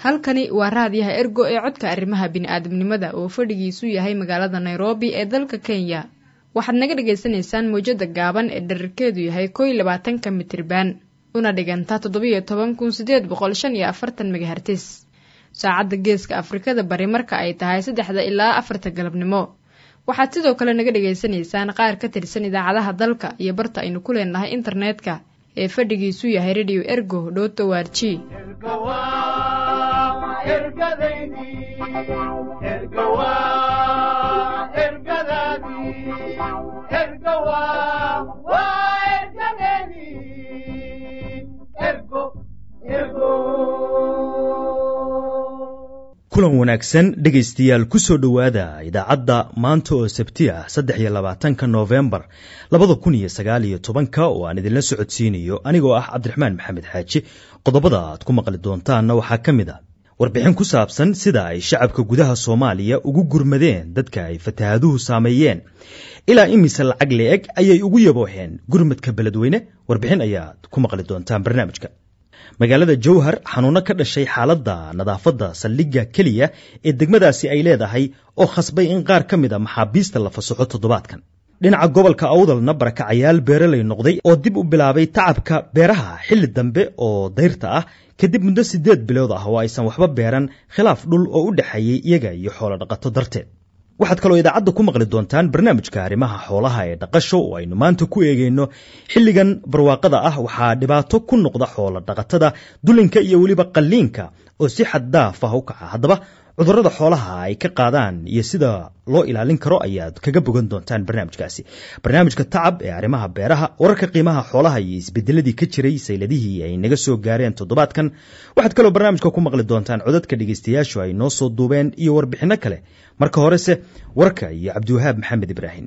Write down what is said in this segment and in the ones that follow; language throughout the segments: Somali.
halkani waa raadiyaha ergo ee codka arrimaha bini'aadamnimada oo fadhigiisu yahay magaalada nairobi ee dalka kenya waxaad naga dhagaysanaysaan mawjada gaaban ee dherarkeedu yahay kow iyo labaatanka mitriban una dhigantaa toddobiyo toban kun sideed boqol shan iyo afartan megahertis saacadda geeska afrikada bari marka ay tahay saddexda ilaa afarta galabnimo waxaad sidoo kale naga dhagaysanaysaan qaar ka tirsan idaacadaha dalka iyo barta aynu ku leenahay internetka ee fadhigiisu yahay radio ergo dhoto warji kulan wanaagsan dhegaystayaal ku soo dhowaada idaacadda maanta oo sabti ah saddex iyo labaatanka noofembar labada kun iyo sagaal iyo tobanka oo aan idinla socodsiinayo anigoo ah cabdiraxmaan maxamed xaaji qodobada aad ku maqli doontaanna waxaa ka mid a warbixin ku saabsan sida ay shacabka gudaha soomaaliya ugu gurmadeen dadka ay fatahaaduhu saameeyeen ilaa imise lacag le-eg ayay ugu yabooheen gurmadka beledweyne warbixin ayaad ku maqli doontaan barnaamijka magaalada jowhar xanuuno ka dhashay xaaladda nadaafadda saldhigga keliya ee degmadaasi ay leedahay oo khasbay in qaar ka mid a maxaabiista la fasaxo toddobaadkan dhinaca gobolka awdalna barakacayaal beeralay noqday oo dib u bilaabay tacabka beeraha xilli dambe oo dayrta ah kadib muddo siddeed bilood ah oo aysan waxba beeran khilaaf dhul oo u dhexeeyey iyaga iyo xoolo dhaqato darteed waxaad kaloo idaacadda ku maqli doontaan barnaamijka arrimaha xoolaha ee dhaqasho oo aynu maanta ku eegayno xilligan barwaaqada ah waxaa dhibaato ku noqda xoolo dhaqatada dulinka iyo weliba qalliinka oo si xad daaf ah u kaca haddaba cudurrada xoolaha ay ka qaadaan iyo sida loo ilaalin karo ayaad kaga bogan doontaan barnaamijkaasi barnaamijka tacab ee arrimaha beeraha wararka qiimaha xoolaha iyo isbedeladii ka jiray sayladihii ay naga soo gaareen toddobaadkan waxaad kaloo barnaamijka ku maqli doontaan codadka dhegaystayaashu ay noo soo duubeen iyo warbixinno kale marka horese warka iyo cabdiwahaab maxamed ibraahim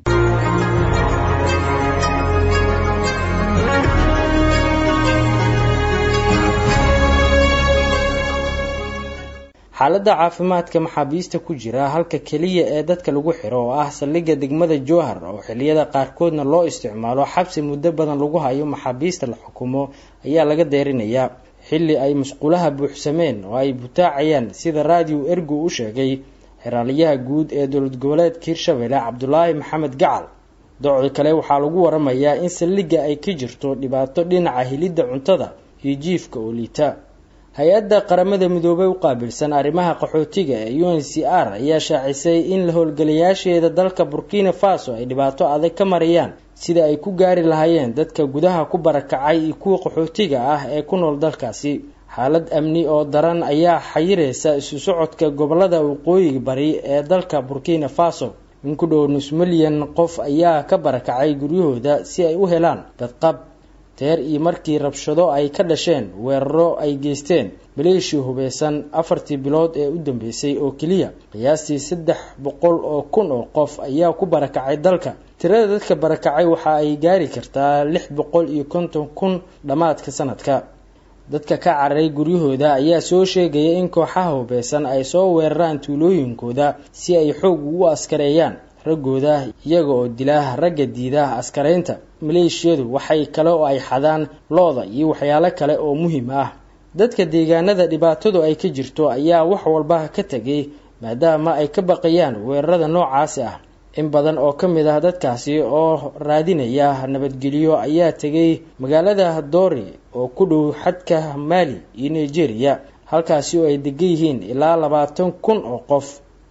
xaaladda caafimaadka maxaabiista ku jira halka keliya ee dadka lagu xiro oo ah saldhigga degmada jowhar oo xilliyada qaarkoodna loo isticmaalo xabsi muddo badan lagu hayo maxaabiista la xukumo ayaa laga deerinayaa xilli ay masquulaha buuxsameen oo ay butaacayaan sida raadiyo ergu u sheegay xeraaliyaha guud ee dowlad goboleedka hirshabelle cabdulaahi maxamed gacal docdi kale waxaa lagu waramayaa in saldhigga ay ka jirto dhibaato dhinaca helidda cuntada iyo jiifka oo liita hay-adda qaramada midoobey u qaabilsan arrimaha qaxootiga ee u n c r ayaa shaacisay in la howlgalayaasheeda dalka burkina faso ay dhibaato adag ka marayaan sida ay ku gaari lahaayeen dadka gudaha ku barakacay iyo kuwa qaxootiga ah ee ku nool dalkaasi xaalad amni oo daran ayaa xayireysa isu socodka gobolada waqooyiga bari ee dalka burkina faso in ku dhow nus milyan qof ayaa ka barakacay guryahooda si ay u helaan badqab teer iyo markii rabshado ay ka dhasheen weeraro ay geysteen maleeshia hubeysan afartii bilood ee u dambeysay oo keliya qiyaastii saddex boqol oo kun oo qof ayaa ku barakacay dalka tirada dadka barakacay waxa ay gaari kartaa lix boqol iyo konton kun dhammaadka sanadka dadka ka cararay guryahooda ayaa soo sheegaya in kooxaha hubeysan ay soo weeraraan tuulooyinkooda si ay xoog ugu askareeyaan raggooda iyaga oo dila ragga diida askaraynta maleeshiyadu waxay kale oo ay xadaan looda iyo waxyaalo kale oo muhiim ah dadka deegaanada dhibaatadu ay ka jirto ayaa wax walba ka tegay maadaama ay ka baqayaan weerarada noocaasi ah in badan oo ka mid ah dadkaasi oo raadinaya nabadgelyo ayaa tegay magaalada doori oo ku dhow xadka maali iyo nigeria halkaasi oo ay degan yihiin ilaa labaatan kun oo qof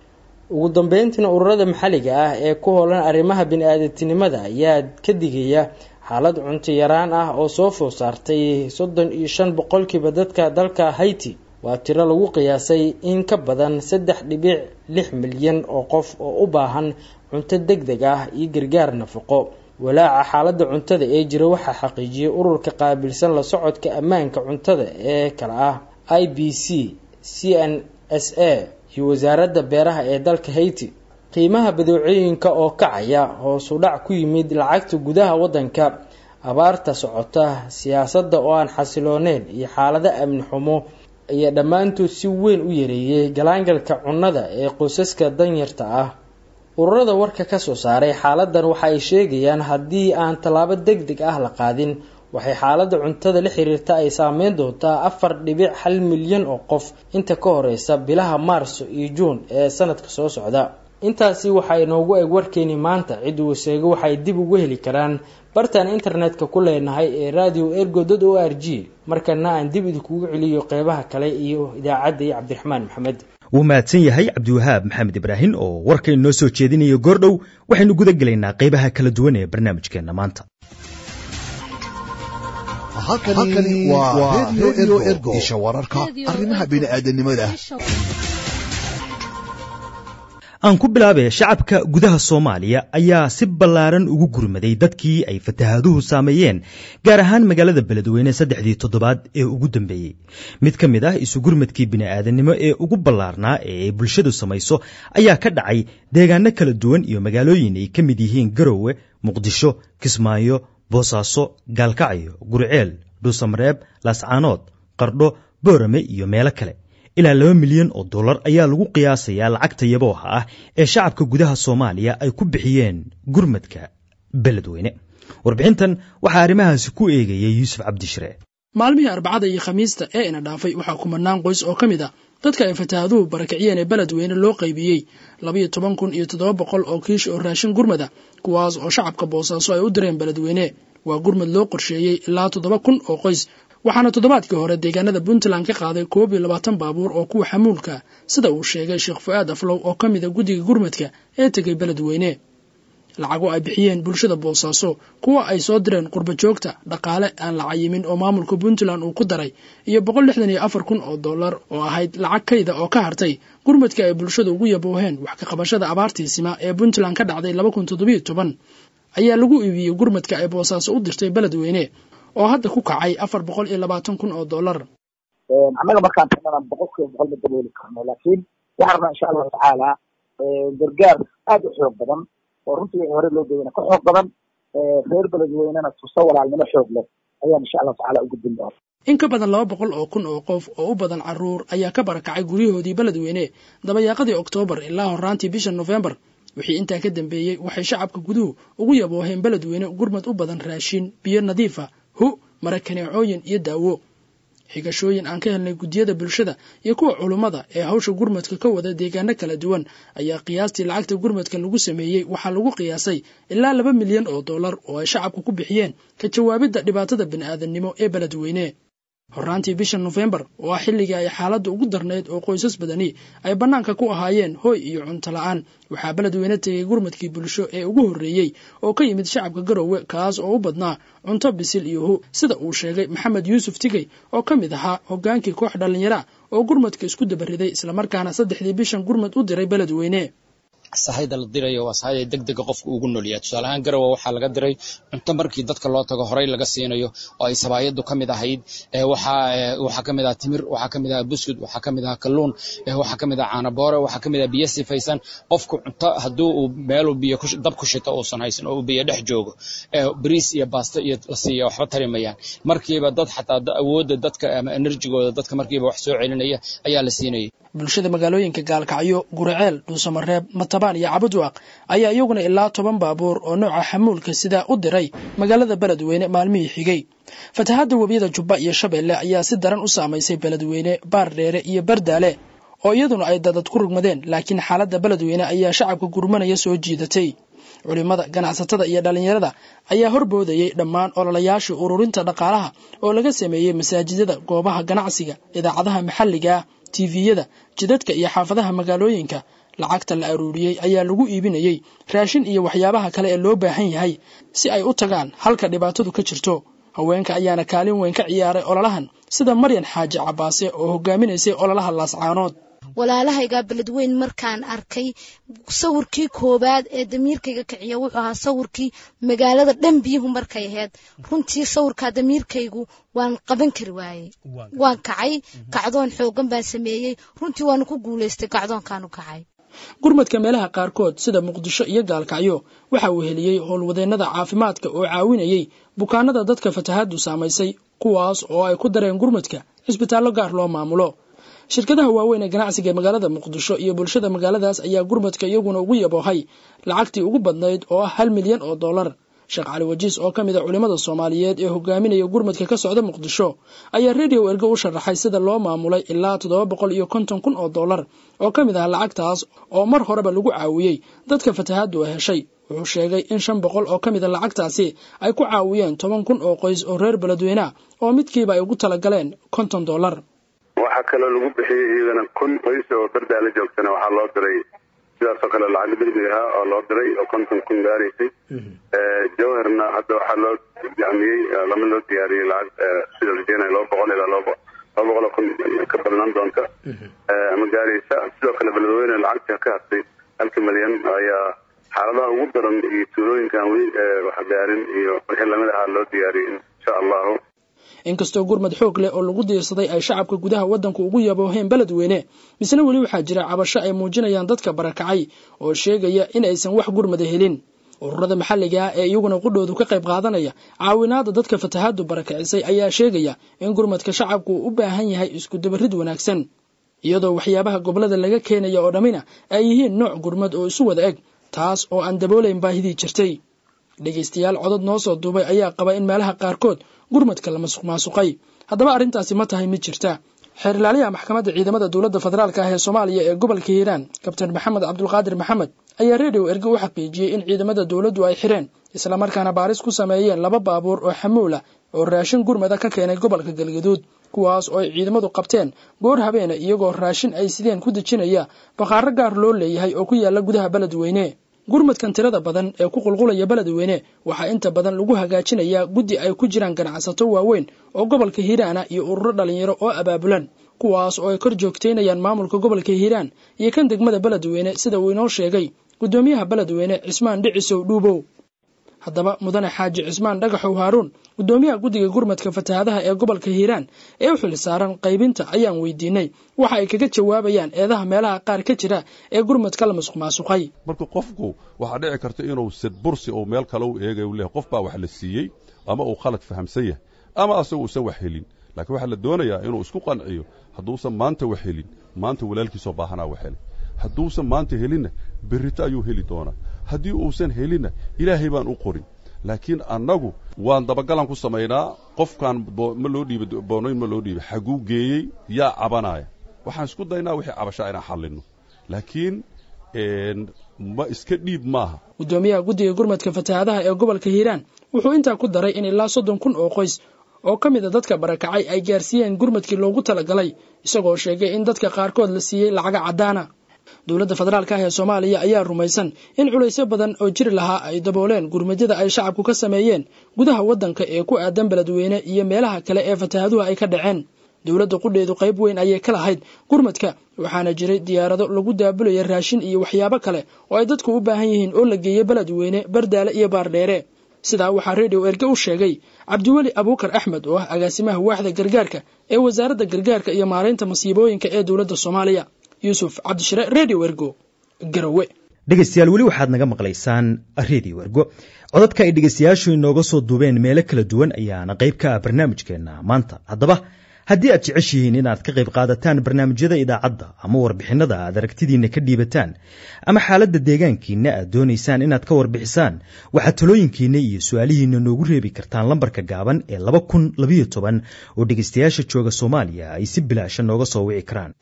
ugu dambeyntiina ururada maxalliga ah ee ku hoolan arrimaha bini-aadamtinimada ayaa ka digaya xaalad cunto yaraan ah oo soo food saartay soddon iyo shan boqolkiiba dadka dalka haiti waa tiro lagu qiyaasay in ka badan saddex dhibic lix milyan oo qof oo u baahan cunto deg deg ah iyo gargaar nafaqo walaaca xaaladda cuntada ee jira waxaa xaqiijiyay ururka qaabilsan la socodka ammaanka cuntada ee kale ah i b c c n s a iyo wasaaradda beeraha ee dalka haiti qiimaha badeecooyinka oo kacaya hoosu dhac ku yimid lacagta gudaha waddanka abaarta socota siyaasadda oo aan xasilooneyn iyo xaalado amni xumo ayaa dhammaantood si weyn u yareeyay galaangalka cunnada ee qoysaska danyarta ah ururada warka ka soo saaray xaaladan waxa ay sheegayaan haddii aan tallaabo deg deg ah la qaadin waxay xaaladda cuntada la xiriirta ay saameyn doontaa afar dhibic hal milyan oo qof inta ka horeysa bilaha maarso iyo juun ee sanadka soo socda intaasi waxaa inoogu eg warkeeni maanta ciddu waseego waxay dib ugu heli karaan bartaan internetka ku leenahay ee radio ergo dot o r g markana aan dib idinkugu celiyo qeybaha kale iyo idaacadda iyo cabdiraxmaan maxamed wuu mahadsan yahay cabdiwahaab maxamed ibraahin oo warkay noo soo jeedinayo goordhow waxaynu guda gelaynaa qeybaha kala duwan ee barnaamijkeenna maanta halkani waa redio ergo isha wararka arrimaha bini'aadanimada aan ku bilaabe shacabka gudaha soomaaliya ayaa si ballaaran ugu gurmaday dadkii ay fatahaaduhu saameeyeen gaar ahaan magaalada beledweyne saddexdii toddobaad ee ugu dambeeyey mid ka mid ah isugurmadkii bini'aadanimo ee ugu ballaarnaa ee ay bulshadu samayso ayaa ka dhacay deegaano kala duwan iyo magaalooyin ay ka mid yihiin garowe muqdisho kismaayo boosaaso gaalkacyo gurceel dhuusamareeb laascaanood qardho boorame iyo meelo kale ilaa laba milyan oo dollar ayaa lagu qiyaasayaa lacagta yabooha ah ee shacabka gudaha soomaaliya ay ku bixiyeen gurmadka beledweyne warbixintan waxaa arrimahaasi ku eegayay yuusuf cabdishire maalmihii arbacada iyo khamiista ee ina dhaafay waxaa kumanaan qoys oo ka mid ah dadka ay fatahaaduhu barakiciyeen ee beledweyne loo qaybiyey labayo toban kun iyo toddoba boqol oo kiish oo raashin gurmada kuwaas oo shacabka boosaaso ay u direen beledweyne waa gurmad loo qorsheeyey ilaa toddoba kun oo qoys waxaana toddobaadkii hore deegaanada puntland ka qaaday koob iyo labaatan baabuur oo kuwa xamuulka sida uu sheegay sheekh fu-aad aflow oo ka mid a guddiga gurmadka ee tegay beledweyne lacago ay bixiyeen bulshada boosaaso kuwa ay soo direen qurba joogta dhaqaale aan la cayimin oo maamulka puntland uu ku daray iyo boqol lixdan iyo afar kun oo dollar oo ahayd lacag kayda oo ka hartay gurmadka ay bulshada ugu yabooheen wax ka qabashada abaartiisima ee puntland ka dhacday laba kun toddobiyo toban ayaa lagu iibiyey gurmadka ay boosaaso u dirtay beledweyne oo hadda ku kacay afar boqol iyo labaatan kun oo dollar annaga markaan tagnana boqol kiiba boqol ma dabooli karno laakiin waxaan rabnaa insha allahu tacaala gargaar aada u xoog badan oo runtii hore loo geeyana ka xoog badan reer beledweynena tuso walaalnimo xoog leh ayaan insha allahu tacala u gudbin doona in ka badan laba boqol oo kun oo qof oo u badan caruur ayaa ka barakacay guryahoodii beledweyne dabayaaqadii oktoobar ilaa horaantii bisha nofembar wixii intaa ka dambeeyey waxay shacabka guduhu ugu yabooheen beledweyne gurmad u badan raashin biyo nadiifa hu marakaneecooyin iyo daawo xigashooyin aan ka helnay guddiyada bulshada iyo kuwa culummada ee hawsha gurmadka ka wada deegaano kala duwan ayaa qiyaastii lacagta gurmadka lagu sameeyey waxaa lagu qiyaasay ilaa laba milyan oo dollar oo ay shacabka ku bixiyeen ka jawaabidda dhibaatada bini'aadamnimo ee beledweyne horaantii bisha nofembar oo ah xilligii ay xaaladda ugu darnayd oo qoysas badani ay bannaanka ku ahaayeen hooy iyo cunto la-aan waxaa beledweyne tegay gurmadkii bulsho ee ugu horreeyey oo ka yimid shacabka garowe kaas oo u badnaa cunto bisil iyo hu sida uu sheegay maxamed yuusuf tigey oo ka mid ahaa hoggaankii koox dhallinyara oo gurmadka isku dabariday islamarkaana saddexdii bishan gurmad u diray beledweyne sahayda la dirayo waa sahayda degdega qofka ugu nolyahay tusaale ahaan garowe waxaa laga diray cunto markii dadka loo tago horey laga siinayo oo ay sabaayadu ka mid ahayd waxaa ka mid ah timir waxaa ka mid ah buskud waxaa ka mid ah kalluun waxaa ka mid ah caanaboore waxaa ka mid ah biyo sifaysan qofku cunto hadduu uu meeluu biyo dab ku shito uusan haysan oo uu biyo dhex joogo bariis iyo baasto iyo la siiya waxba tari mayaan markiiba dad xataa awoodda dadka ama enerjigooda dadka markiiba wax soo celinaya ayaa la siinayay bulshada magaalooyinka gaalkacyo guriceel dhuusamareeb matabaan iyo cabudwaaq ayaa iyaguna ilaa toban baabuur oo nooca xamuulka sidaa u diray magaalada beledweyne maalmihii xigay fatahaadda webiyada jubba iyo shabeelle ayaa si daran u saamaysay beledweyne baardheere iyo bardaale oo iyaduna ay dadad ku rugmadeen laakiin xaaladda beledweyne ayaa shacabka gurmanaya soo jiidatay culimada ganacsatada iyo dhallinyarada ayaa horboodayey dhammaan ololayaashii ururinta dhaqaalaha oo laga sameeyey masaajidada goobaha ganacsiga idaacadaha maxalliga ah tiviyada jidadka iyo xaafadaha magaalooyinka lacagta la aruuriyey ayaa lagu iibinayey raashin iyo waxyaabaha kale ee loo baahan yahay si ay u tagaan halka dhibaatadu ka jirto haweenka ayaana kaalin weyn ka ciyaaray ololahan sida maryan xaaji cabaase oo hogaaminaysay ololaha laascaanood walaalahaygaa beledweyn markaan arkay sawirkii koowaad ee damiirkayga kiciya wuxuu ahaa sawirkii magaalada dhan biyuhu markay ahayd runtii sawirkaa damiirkaygu waan qaban kari waayey waan kacay kacdoon xoogan baan sameeyey runtii waanu ku guulaystay kacdoonkaanu kacay gurmadka meelaha qaarkood sida muqdisho iyo gaalkacyo waxa uu heliyey howlwadeennada caafimaadka oo caawinayey bukaanada dadka fatahaaddu saamaysay kuwaas oo ay ku dareen gurmadka cisbitaallo gaar loo maamulo shirkadaha waaweyn ee ganacsiga ee magaalada muqdisho iyo bulshada magaaladaas ayaa gurmadka iyaguna ugu yaboohay lacagtii ugu badnayd oo ah hal milyan oo dollar sheekh cali wajiis oo ka mid a culimmada soomaaliyeed ee hogaaminaya gurmadka ka socda muqdisho ayaa radio ergo u sharaxay sida loo maamulay ilaa toddoba boqol iyo konton kun oo dollar oo ka mid ah lacagtaas oo mar horeba lagu caawiyey dadka fatahaaddu ay heshay wuxuu sheegay in shan boqol oo ka mid a lacagtaasi ay ku caawiyeen toban kun oo qoys oo reer beledweyneah oo midkiiba ay ugu talagaleen konton dollar waxaa kaloo lagu bixiyey iyadana kun qoys oo dardaala joogtana waxaa loo diray sidaasoo kale lacag degdeg ahaa oo loo diray oo konton kun gaaraysay jawharna hadda waxaa loo jamiyey lama loo diyaariyey lacag sida rajeenaya laba boqol ilaa laba laba boqol oo kun ka badnaan doonta ama gaaraysa sidoo kale beledweyne lacagta ka hadtay halka milyan ayaa xaaladaha ugu daran iyo tuulooyinkan weli wax gaarin iyo wixii lamid ahaa loo diyaariyey insha allahu inkastoo gurmad xoog leh oo lagu diirsaday ay shacabka gudaha waddanku ugu yabooheen beledweyne misna weli waxaa jira cabasho ay muujinayaan dadka barakacay oo sheegaya in aysan wax gurmada helin ururada maxalliga ah ee iyaguna qudhoodu ka qayb qaadanaya caawinaada dadka fatahaaddu barakacisay ayaa sheegaya in gurmadka shacabku uu u baahan yahay iskudabarid wanaagsan iyadoo waxyaabaha gobolada laga keenaya oo dhammina ay yihiin nooc gurmad oo isu wada eg taas oo aan daboolayn baahidii jirtay dhegaystayaal codod noo soo duubay ayaa qaba in meelaha qaarkood gurmadka la masuq maasuqay haddaba arrintaasi ma tahay mid jirta xeer ilaaliyaha maxkamadda ciidamada dowladda federaalk ah ee soomaaliya ee gobolka hiiraan kabtain maxamed cabdulqaadir maxamed ayaa redio erge u xaqiijiyey in ciidamada dowladdu ay xireen islamarkaana baaris ku sameeyeen laba baabuur oo xamuula oo raashin gurmada ka keenay gobolka galgaduud kuwaas oo ay ciidamadu qabteen goor habeena iyagoo raashin ay sideen ku dejinaya bakhaaro gaar loo leeyahay oo ku yaala gudaha beledweyne gurmadkan tirada badan ee ku qulqulaya beledweyne waxaa inta badan lagu hagaajinayaa guddi ay ku jiraan ganacsato waaweyn oo gobolka hiiraana iyo ururo dhalinyaro oo abaabulan kuwaas oo ay kor joogteynayaan maamulka gobolka hiiraan iyo kan degmada beledweyne sida uu inoo sheegay guddoomiyaha beledweyne cismaan dhicisow dhuubow haddaba mudane xaaji cismaan dhagaxow haaruun guddoomiyaha guddiga gurmadka fatahaadaha ee gobolka hiiraan ee u xil saaran qaybinta ayaan weydiinay waxa ay kaga jawaabayaan eedaha meelaha qaar ka jira ee gurmadka la masuq maasuqay marka qofku waxaa dhici karta inuu sadbursi uu meel kale u eegay u leeyahay qof baa wax la siiyey ama uu khalad fahamsan yahay ama asagu uusan wax helin laakiin waxaa la doonayaa inuu isku qanciyo hadduusan maanta wax helin maanta walaalkiisoo baahanaa wax helay hadduusan maanta helinna berrito ayuu heli doonaa haddii uusan helinna ilaahay baan u qorin laakiin annagu waan dabagalan ku samaynaa qofkaan ma loo dhiiba boonoyn ma loo dhiiba xaguu geeyey yaa cabanaya waxaan isku daynaa wixii cabashaa inaan xallinno laakiin ma iska dhiib maaha guddoomiyaha guddiga gurmadka fatahaadaha ee gobolka hiiraan wuxuu intaa ku daray in ilaa soddon kun oo qoys oo ka mid a dadka barakacay ay gaarsiiyeen gurmadkii loogu talagalay isagoo sheegay in dadka qaarkood la siiyey lacaga caddaana dowladda federaalk ah ee soomaaliya ayaa rumaysan in culaysyo badan oo jiri lahaa ay dabooleen gurmadyada ay shacabku ka sameeyeen gudaha waddanka ee ku aadan beledweyne iyo meelaha kale ee fatahaaduhu ay ka dhaceen dowladda qudheedu qayb weyn ayay ka lahayd gurmadka waxaana jiray diyaarado lagu daabulaya raashin iyo waxyaabo kale oo ay dadku u baahan yihiin oo la geeyey beledweyne bardaale iyo baardheere sidaa waxaa redio erge u sheegay cabdiweli abuukar axmed oo ah agaasimaha waaxda gargaarka ee wasaaradda gargaarka iyo maaraynta masiibooyinka ee dowladda soomaaliya yuusuf cabdishire redio ergo garowe dhegaystayaal weli waxaad naga maqlaysaan redio ergo codadka ay dhegaystayaashu inooga soo duubeen meelo kala duwan ayaana qayb ka ah barnaamijkeenna maanta haddaba haddii aad jeceshihiin inaad ka qayb qaadataan barnaamijyada idaacadda ama warbixinada aad aragtidiinna ka dhiibataan ama xaaladda deegaankiinna aad doonaysaan inaad ka warbixisaan waxaad talooyinkiinna iyo su-aalihiinna noogu reebi kartaan lambarka gaaban ee laba kun labayo toban oo dhegaystayaasha jooga soomaaliya ay si bilaasha nooga soo wici karaan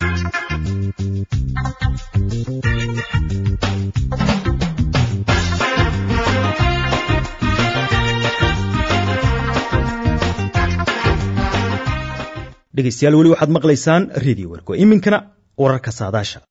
dhegaystayaal weli waxaad maqlaysaan redio wergo iminkana wararka saadaasha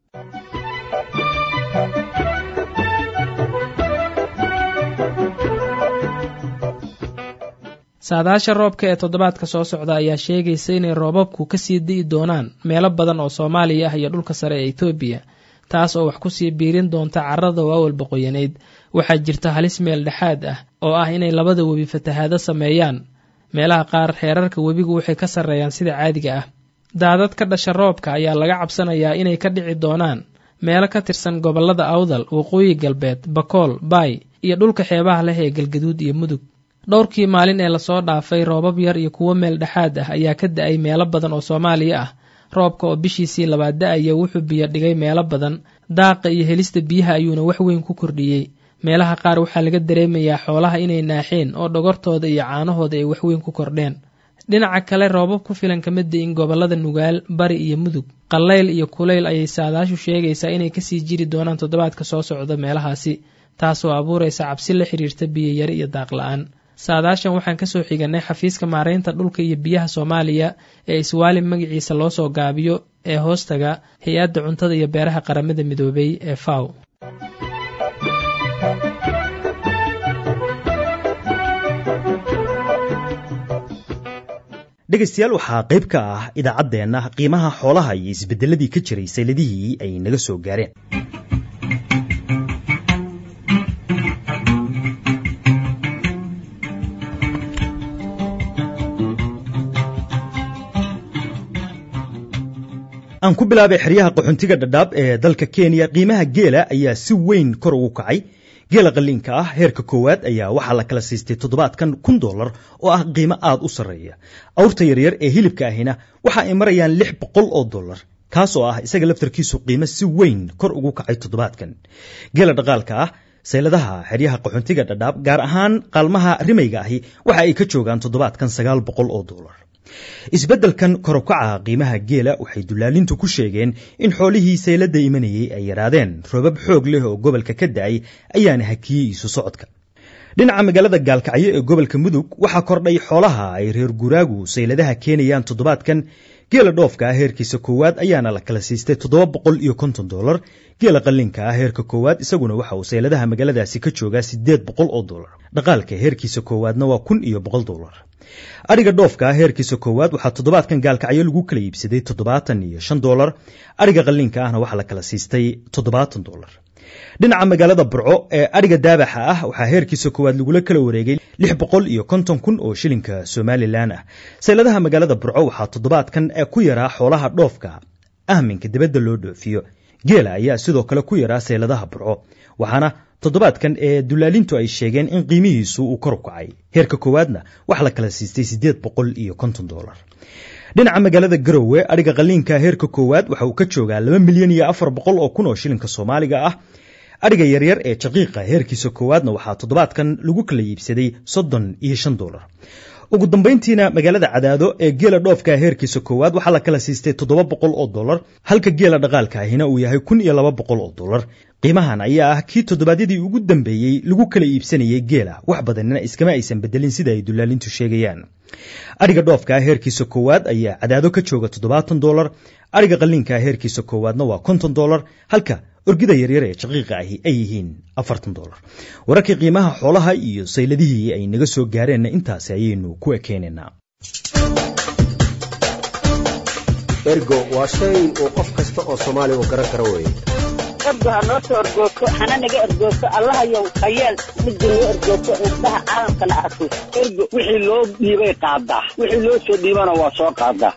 saadaasha roobka ee toddobaadka soo socda ayaa sheegaysa inay roobabku kasii di'i doonaan meelo badan oo soomaaliya ah iyo dhulka sare ee etoobiya taas oo wax kusii biirin doonta carrada waawal boqoyaneyd waxaa jirta halis meel dhexaad ah oo ah inay labada webi fatahaado sameeyaan meelaha qaar heerarka webigu waxay ka sarreeyaan sida caadiga ah daadad ka dhasha roobka ayaa laga cabsanayaa inay ka dhici doonaan meelo ka tirsan gobollada awdal waqooyi galbeed bakool baay iyo dhulka xeebaha leh ee galgaduud iyo mudug dhowrkii maalin ee lasoo dhaafay roobab yar iyo kuwo meel dhexaad ah ayaa ka da-ay meelo badan oo soomaaliya ah roobka oo bishiisii labaad da-aya wuxuu biyo dhigay meelo badan daaqa iyo helista biyaha ayuuna wax weyn ku kordhiyey meelaha qaar waxaa laga dareemayaa xoolaha inay naaxeen oo dhogortooda iyo caanahooda ay waxweyn ku kordheen dhinaca kale roobab ku filan kama da-in gobollada nugaal bari iyo mudug qallayl iyo kulayl ayay saadaashu sheegaysaa inay kasii jiri doonaan toddobaadka soo socda meelahaasi taasoo abuuraysa cabsi la xiriirta biyayari iyo daaq la-aan saadaashan waxaan kasoo xiganay xafiiska maareynta dhulka iyo biyaha soomaaliya ee iswaalim magaciisa loo soo gaabiyo ee hoostaga hay-adda cuntada iyo beeraha qaramada midoobay ee faw dhegaystayaal waxaa qayb ka ah idaacaddeenna qiimaha xoolaha iyo isbeddeladii ka jiray sayladihii ay naga soo gaareen aan ku bilaabay xeryaha qaxoontiga dhadhaab ee dalka kenya qiimaha geela ayaa si weyn kor ugu kacay geela qalliinka ah heerka koowaad ayaa waxaa la kala siistay toddobaadkan kun dollar oo ah qiimo aad u sarreeya awrta yaryar ee hilibka ahina waxa ay marayaan lix boqol oo dollar kaas oo ah isaga laftarkiisu qiimo si weyn kor ugu kacay toddobaadkan geela dhaqaalka ah sayladaha xeryaha qaxoontiga dhadhaab gaar ahaan qaalmaha rimayga ahi waxa ay ka joogaan toddobaadkan sagaal boqol oo dollar isbeddelkan korokaca qiimaha geela waxay dulaalintu ku sheegeen in xoolihii sayladda imanayey ay yaraadeen roobab xoog leh oo gobolka ka da-ay ayaana hakiyey isu socodka dhinaca magaalada gaalkacyo ee gobolka mudug waxaa kordhay xoolaha ay reer guraagu sayladaha keenayaan toddobaadkan geela dhoofka ah heerkiisa koowaad ayaana la kala siistay toddoba boqol iyo konton dollar geela qallinka ah heerka koowaad isaguna waxa uu sayladaha magaaladaasi ka joogaa siddeed boqol oo dollar dhaqaalka heerkiisa koowaadna waa kun iyo boqol dollar adhiga dhoofka ah heerkiisa koowaad waxaa toddobaadkan gaalkacyo lagu kala iibsaday toddobaatan iyo shan dollar adhiga qallinka ahna waxaa la kala siistay toddobaatan dollar dhinaca magaalada burco ee adhiga daabaxa ah waxaa heerkiisa koowaad lagula kala wareegay lix boqol iyo konton kun oo shilinka somalilan ah sayladaha magaalada burco waxaa toddobaadkan ku yaraa xoolaha dhoofka ahminka dibadda loo dhoofiyo geela ayaa sidoo kale ku yaraa sayladaha burco waxaana toddobaadkan ee dulaalintu ay sheegeen in qiimihiisu uu kor u kacay heerka koowaadna wax la kala siistay siddeed boqol iyo konton dollar dhinaca magaalada garowe adhiga qalliinka heerka koowaad waxa uu ka joogaa laba milyan iyo afar boqol oo kun oo shilinka soomaaliga ah adhiga yaryar ee jaqiiqa heerkiisa koowaadna waxaa toddobaadkan lagu kala iibsaday soddon iyo shan dollar ugu dambayntiina magaalada cadaado ee geela dhoofka heerkiisa koowaad waxaa la kala siistay toddoba boqol oo dollar halka geela dhaqaalka ahina uu yahay kun iyo laba boqol oo dollar qiimahan ayaa ah kii toddobaadyadii ugu dambeeyey lagu kala iibsanayay geela wax badanina iskama aysan bedelin sida ay dulaalintu sheegayaan adhiga dhoofka heerkiisa koowaad ayaa cadaado ka jooga toddobaatan dollar adhiga qalliinka heerkiisa koowaadna waa konton dollar halka orgida yaryar ee jaqiiqa ahi ay yihiin afartan dollar wararkii qiimaha xoolaha iyo sayladihii ay naga soo gaareenna intaasi ayaynu ku ekeynaynaa ergo waa shay uu qof kasta oo soomaaliya uu garan karo weeye ergo ha noo soo ergoogto hana naga ergoogto allahayow hayeel midda noo ergoogto indhaha caalamkana arko ergo wixii loo dhiibay qaadaa wixii loo soo dhiibana waa soo qaadaa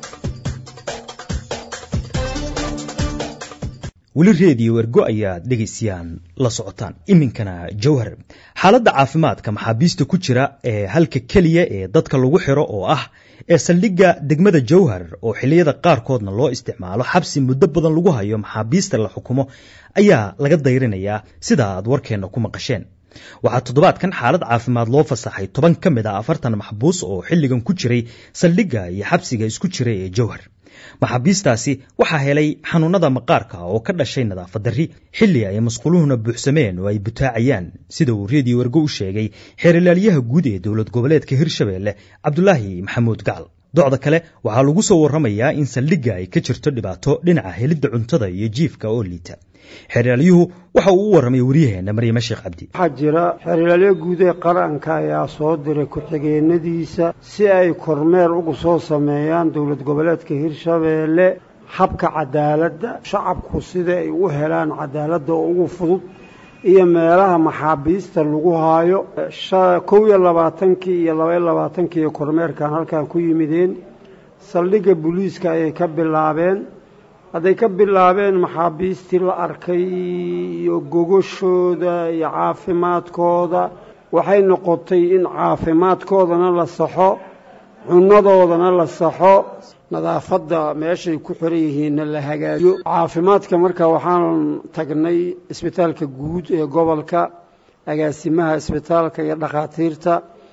weli reediyo ergo ayaad dhegaysayaan la socotaan iminkana jawhar xaaladda caafimaadka maxaabiista ku jira ee halka keliya ee dadka lagu xiro oo ah ee saldhigga degmada jawhar oo xilliyada qaarkoodna loo isticmaalo xabsi muddo badan lagu hayo maxaabiista la xukumo ayaa laga dayrinayaa sida aad warkeenna ku maqasheen waxaa toddobaadkan xaalad caafimaad loo fasaxay toban ka mid a afartan maxbuus oo xilligan ku jiray saldhigga iyo xabsiga isku jira ee jawhar maxaabiistaasi waxaa helay xanuunada maqaarka oo ka dhashay nadaafad darri xilli ay masquluhuna buuxsameen oo ay butaacayaan sida uu reediyo ergo u sheegay xeerilaalyaha guud ee dowlad goboleedka hirshabeelle cabdulaahi maxamuud gacal docda kale waxaa lagu soo warramayaa in saldhigga ay ka jirto dhibaato dhinaca helidda cuntada iyo jiifka oo liita xeerilaalyuhu waxa uu u warramay waryaheena maryame sheekh cabdi waxaa jira xeerilaalyo guud ee qaranka ayaa soo diray ku-xigeenadiisa si ay kormeer ugu soo sameeyaan dowlad goboleedka hirshabeelle habka cadaaladda shacabku sida ay u helaan cadaaladda oo ugu fudud iyo meelaha maxaabiista lagu haayo kow iyo labaatankii iyo labaiyo labaatankii kormeerkan halkan ku yimideen saldhigga booliiska ayay ka bilaabeen hadday ka bilaabeen maxaabiistii la arkay iyo gogoshooda iyo caafimaadkooda waxay noqotay in caafimaadkoodana la saxo cunadoodana la saxo nadaafadda meeshay ku xiran yihiinna la hagaajiyo caafimaadka marka waxaan tagnay isbitaalka guud ee gobolka agaasimaha isbitaalka iyo dhakhaatiirta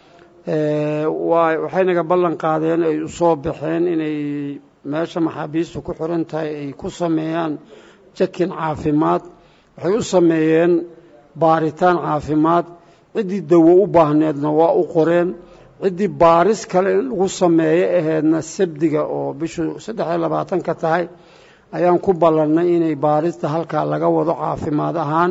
waxay naga ballan qaadeen ay u soo baxeen inay meesha maxaabiistu ku xiran tahay ay ku sameeyaan jakin caafimaad waxay u sameeyeen baaritaan caafimaad ciddii dawo u baahneedna waa u qoreen ciddii baaris kale in lagu sameeyo aheedna sabdiga oo bishu saddex iyo labaatanka tahay ayaan ku ballannay inay baarista halkaa laga wado caafimaad ahaan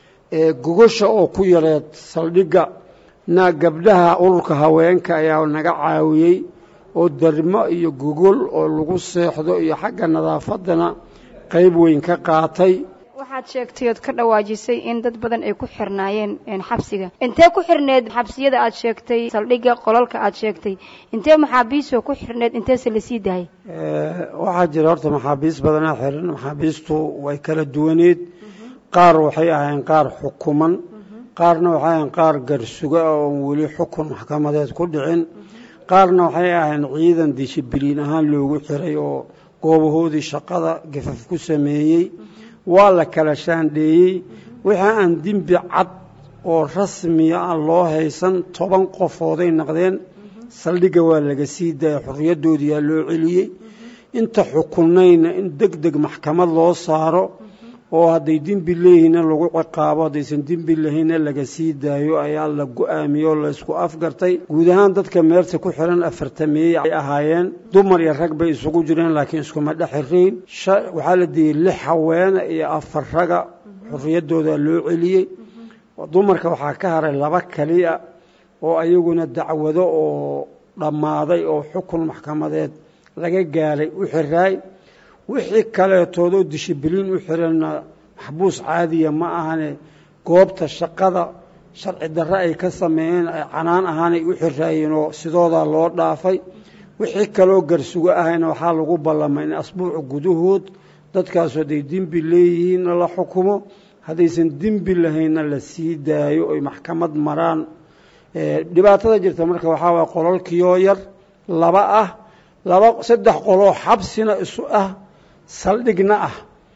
gogosha oo ku yareed saldhigga na gabdhaha ururka haweenka ayaa naga caawiyey oo darmo iyo gogol oo lagu seexdo iyo xagga nadaafaddana qayb weyn ka qaatay waxaad sheegtay ood ka dhawaajisay in dad badan ay ku xirnaayeen xabsiga intee ku xirneed xabsiyada aad sheegtay saldhigga qolalka aad sheegtay intee maxaabiistoo ku xirneed inteese la sii daayay waxaa jira horta maxaabiist badanaa xiran maxaabiistu way kala duwaneed qaar waxay ahayn qaar xukuman qaarna waxay ahayn qaar garsuga oon weli xukun maxkamadeed ku dhicin qaarna waxay ahayn ciidan dishibiliin ahaan loogu xiray oo goobahoodii shaqada gafaf ku sameeyey waa la kala shaandheeyey wixii aan dembi cad oo rasmiya aan loo haysan toban qofooday naqdeen saldhigga waa laga sii daaya xorriyaddoodiyaa loo celiyey inta xukunnayna in deg deg maxkamad loo saaro oo hadday dembi leeyihiinna lagu ciqaabo haddaysan dembi lahaynna laga sii daayo ayaa la go-aamiyey oo laysku afgartay guud ahaan dadka meerta ku xiran afartameeyey ay ahaayeen dumar iyo rag bay isugu jireen laakiin iskuma dhexirayn waxaa la diiyey lix haweene iyo afar raga xorriyaddooda loo celiyey dumarka waxaa ka haray laba keliya oo ayaguna dacwado oo dhammaaday oo xukun maxkamadeed laga gaaray u xiraay wixii kaleetoodoo dishibiliin u xiranna maxbuus caadiya ma ahane goobta shaqada sharci darre ay ka sameeyeen ay canaan ahaanay u xiraayeen oo sidoodaa loo dhaafay wixii kaloo garsugo ahayna waxaa lagu ballamay in asbuuca gudahood dadkaasu hadday dembi leeyihiinna la xukumo haddaysan dembi lahaynna la sii daayo oy maxkamad maraan dhibaatada jirta marka waxaa waaya qololkiioo yar laba ah laba saddex qoloo xabsina isu ah saldhigna ah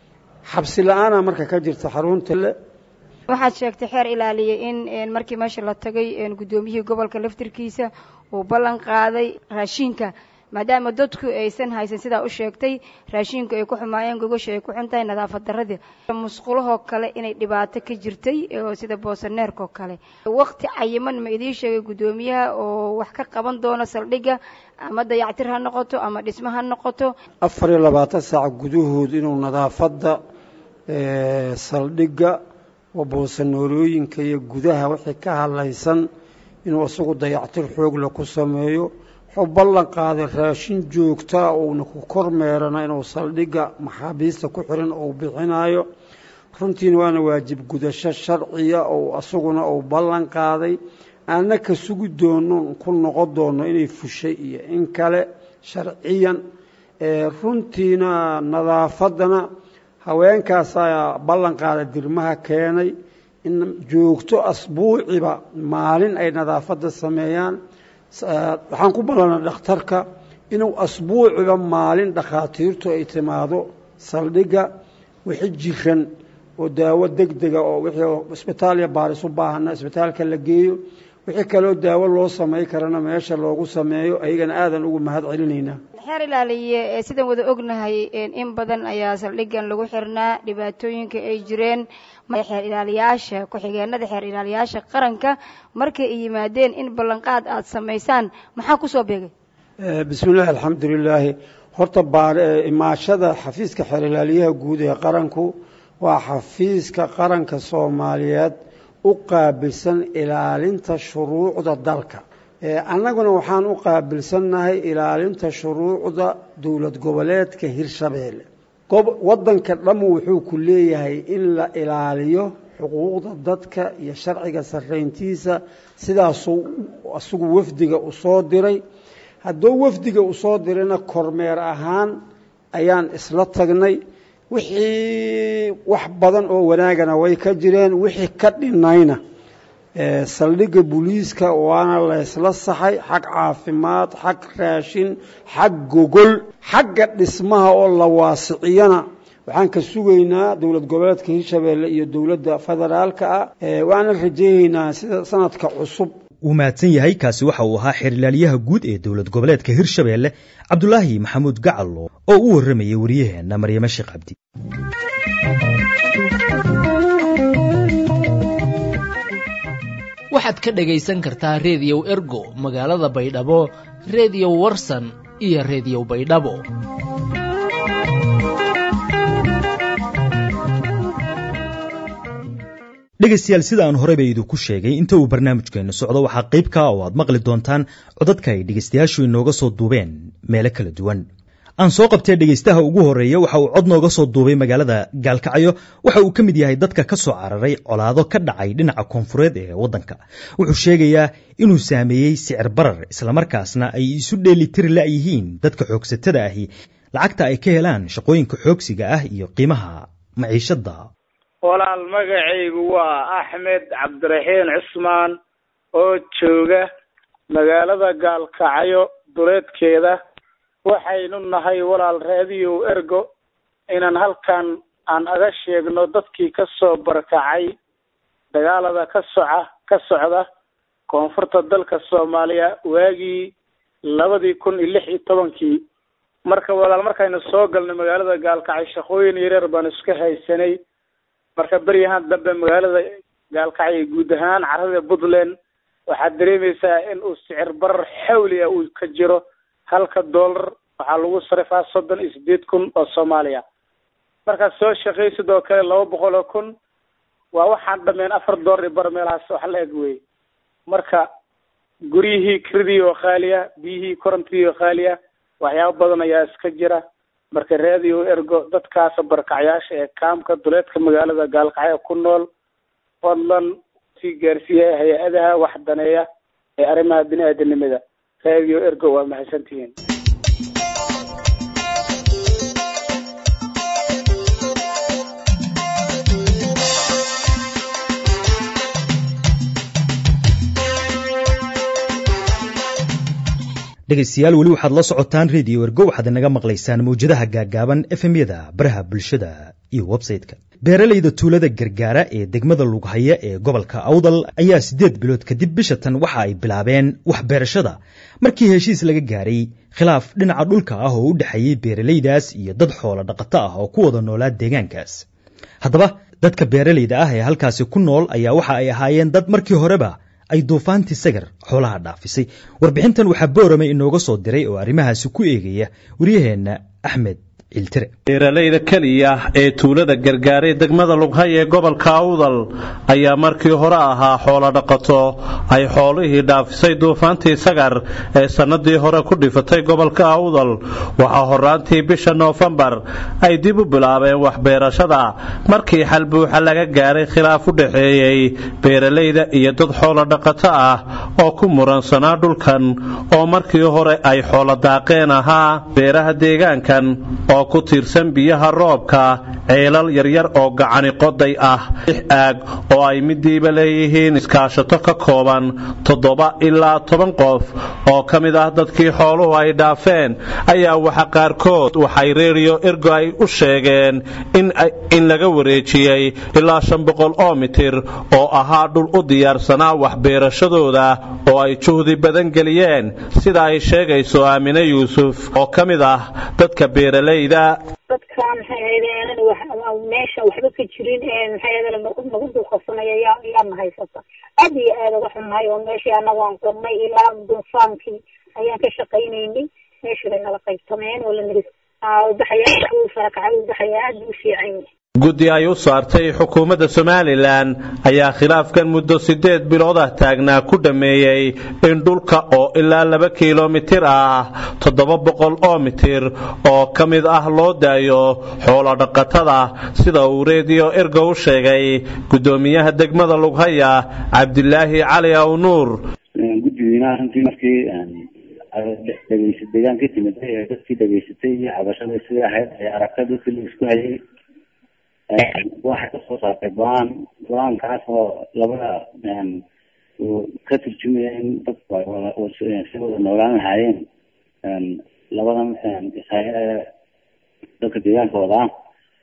xabsi la-aana marka ka jirta xarunta le waxaad sheegtay xeer ilaaliyey in markii meesha la tagay guddoomiyihii gobolka laftirkiisa uu ballan qaaday raashiinka maadaama dadku aysan haysan sidaa u sheegtay raashiinku ay ku xumaayeen gogosha ay ku xun tahay nadaafad darradii musqulahoo kale inay dhibaato ka jirtay oo sida boosaneerkoo kale waqti cayiman ma idiin sheegay guddoomiyaha oo wax ka qaban doono saldhigga ama dayactir ha noqoto ama dhismo ha noqoto afar iyo labaatan saac gudahood inuu nadaafadda saldhigga oo boosaneerooyinka iyo gudaha wixii ka hadlaysan inuu isagu dayactir xoogle ku sameeyo wuxuu ballan qaaday raashin joogtaa uuna ku kormeerana inuu saldhigga maxaabiista ku xiran uu bixinayo runtiina waana waajib gudasho sharciya oo isaguna uu ballan qaaday aanna ka sugi doono ku noqon doono inay fushay iyo in kale sharciyan runtiina nadaafaddana haweenkaasaa ballan qaada dirmaha keenay in joogto asbuuciba maalin ay nadaafadda sameeyaan waxaan ku ballanay dhakhtarka inuu asbuuciba maalin dhakhaatiirtu ay timaado saldhigga wixi jiran oo daawo deg dega oo wixii isbitaal iyo baaris u baahana isbitaalka la geeyo wixii kaloo daawo loo samay karana meesha loogu sameeyo ayagana aadan ugu mahad celinaynaa xeer ilaaliye sidaan wada ognahay in badan ayaa saldhiggan lagu xirnaa dhibaatooyinka ay jireen xeer ilaaliyaasha ku-xigeenada xeer ilaaliyaasha qaranka markay ay yimaadeen in ballanqaad aada samaysaan maxaa kusoo beegay bismi illaahi alxamdu lilaahi horta imaashada xafiiska xeer ilaaliyaha guud ee qaranku waa xafiiska qaranka soomaaliyeed u qaabilsan ilaalinta shuruucda dalka annaguna waxaan u qaabilsannahay ilaalinta shuruucda dowlad goboleedka hirshabeelle waddanka dhammu wuxuu ku leeyahay in la ilaaliyo xuquuqda dadka iyo sharciga sarrayntiisa sidaasuu isagu wafdiga u soo diray hadduu wafdiga u soo dirayna kormeer ahaan ayaan isla tagnay wixii wax badan oo wanaagana way ka jireen wixii ka dhinayna saldhigga booliiska waana laysla saxay xag caafimaad xag raashin xag gogol xagga dhismaha oo la waasiciyana waxaan ka sugaynaa dowlad goboleedka hirshabeelle iyo dowladda federaalka ah waxaanan rajeyneynaa sida sanadka cusub wuu mahadsan yahay kaasi waxa uu ahaa xerilaalyaha guud ee dowlad goboleedka hirshabeelle cabdulaahi maxamuud gacal oo u warramayay waryaheenna maryame sheekh cabdi waxaad ka dhegaysan kartaa reediyow ergo magaalada baydhabo reediyo warsan iyo reediyo baydhabo dhegaystayaal sida aan horeyba idinku sheegay inta uu barnaamijkeennu socdo waxaa qayb ka oo aad maqli doontaan codadka ay dhegaystayaashu inooga soo duubeen meelo kala duwan aan soo qabtee dhegaystaha ugu horreeya waxa uu cod nooga soo duubay magaalada gaalkacyo waxa uu ka mid yahay dadka ka soo cararay colaado ka dhacay dhinaca koonfureed ee waddanka wuxuu sheegayaa inuu saameeyey sicir barar islamarkaasna ay isu dheelitiri la'yihiin dadka xoogsatada ahi lacagta ay ka helaan shaqooyinka xoogsiga ah iyo qiimaha maciishadda walaal magacaygu waa axmed cabdiraxiin cusmaan oo jooga magaalada gaalkacyo duleedkeeda waxaynu nahay walaal raadiyow ergo inaan halkan aan aga sheegno dadkii ka soo barakacay dagaalada ka soca ka socda koonfurta dalka soomaaliya waagii labadii kun iyo lix iyo tobankii marka walaal markaynu soo galnay magaalada gaalkacyo shaqooyin yareer baanu iska haysanay marka beryahaan dambe magaalada gaalkacyo guud ahaan carada puntland waxaad dareemaysaa in uu sicir barar xawli ah uu ka jiro halka dollar waxaa lagu sarifaa soddon iyo sideed kun oo soomaaliya markaad soo shaqaysid oo kale laba boqol oo kun waa waxaan dhameen afar dollar iyo bar meelahaas wax la eg wey marka guryihii kiridii oo khaaliya biyihii korontadii oo khaaliya waxyaabo badan ayaa iska jira marka raadiyo ergo dadkaasa barakacyaasha ee kaamka duleedka magaalada gaalkacyo ku nool fadlan sii gaarsiiya hay-adaha wax daneeya ee arrimaha bini-aadanimada raadiyo ergo waa mahadsantihiin dhegaystayaal weli waxaad la socotaan rediyo ergo waxaad inaga maqlaysaan mawjadaha gaaggaaban efemyada baraha bulshada iyo websayte-ka beeralayda tuulada gargaara ee degmada lughaya ee gobolka awdal ayaa siddeed bilood kadib bisha tan waxa ay bilaabeen waxbeerashada markii heshiis laga gaaray khilaaf dhinaca dhulka ah oo u dhexeeyey beeralaydaas iyo dad xoolo dhaqato ah oo ku wada noolaa deegaankaas haddaba dadka beeralayda ah ee halkaasi ku nool ayaa waxa ay ahaayeen dad markii horeba ay duufaantii sagar xoolaha dhaafisay warbixintan waxaa boorame inooga soo diray oo arrimahaasi ku eegaya waryaheenna axmed ciltire beeralayda keliya ee tuulada gargaaray degmada lughay ee gobolka awdal ayaa markii hore ahaa xoolo dhaqato ay xoolihii dhaafisay duufaantii sagar ee sannadii hore ku dhifatay gobolka awdal waxaa horaantii bisha noofembar ay dib u bilaabeen waxbeerashada markii xal buuxa laga gaaray khilaaf u dhexeeyey beeralayda iyo dad xoolo dhaqato ah oo ku muransanaa dhulkan oo markii hore ay xoolo daaqeen ahaa beeraha deegaankan oo ku tiirsan biyaha roobka ceelal yaryar oo gacani qoday ah lix aag oo ay midiiba leeyihiin iskaashato ka kooban toddoba ilaa toban qof oo ka mid ah dadkii xooluhu ay dhaafeen ayaa waxa qaarkood waxay reeriyo ergo ay u sheegeen in laga wareejiyey ilaa shan boqol oo mitir oo ahaa dhul u diyaarsanaa waxbeerashadooda oo ay juhdi badan geliyeen sida ay sheegayso aamine yuusuf oo ka mid ah dadka beeralayda dadka maxay ahaydeen meesha waxba ka jirin maxay ahaydeen nagu dulqabsanaya yaa yaana haysata aad iyo aad uga xunnahay oo meeshii annaga aan qodnay ilaa duufaankii ayaan ka shaqaynaynay meeshii bay nala qaybtameen oo la niri ubaxaya uu farakacay ubaxaya aad buu u fiican yahay guddi ay u saartay xukuumadda somalilan ayaa khilaafkan muddo siddeed bilood ah taagnaa ku dhammeeyey in dhulka oo ilaa laba kilomitir ah toddoba boqol oo mitir oo ka mid ah loo daayo xoolo dhaqatada sida uu reediyo ergo u sheegay guddoomiyaha degmada lughaya cabdilaahi cali aw nuur guddigiina runtii markii dhegeysa deegaan ka timid ee dadkii dhegeysatay iyo cabashada sidai ahayd ee aragtay dadkii la isku hayay waxay kasoo saartay go-aan go-aankaas oo labada uu ka turjumaya in dadku si wada noolaan lahaayeen labadan ishaya ee dadka deegaanka wadaa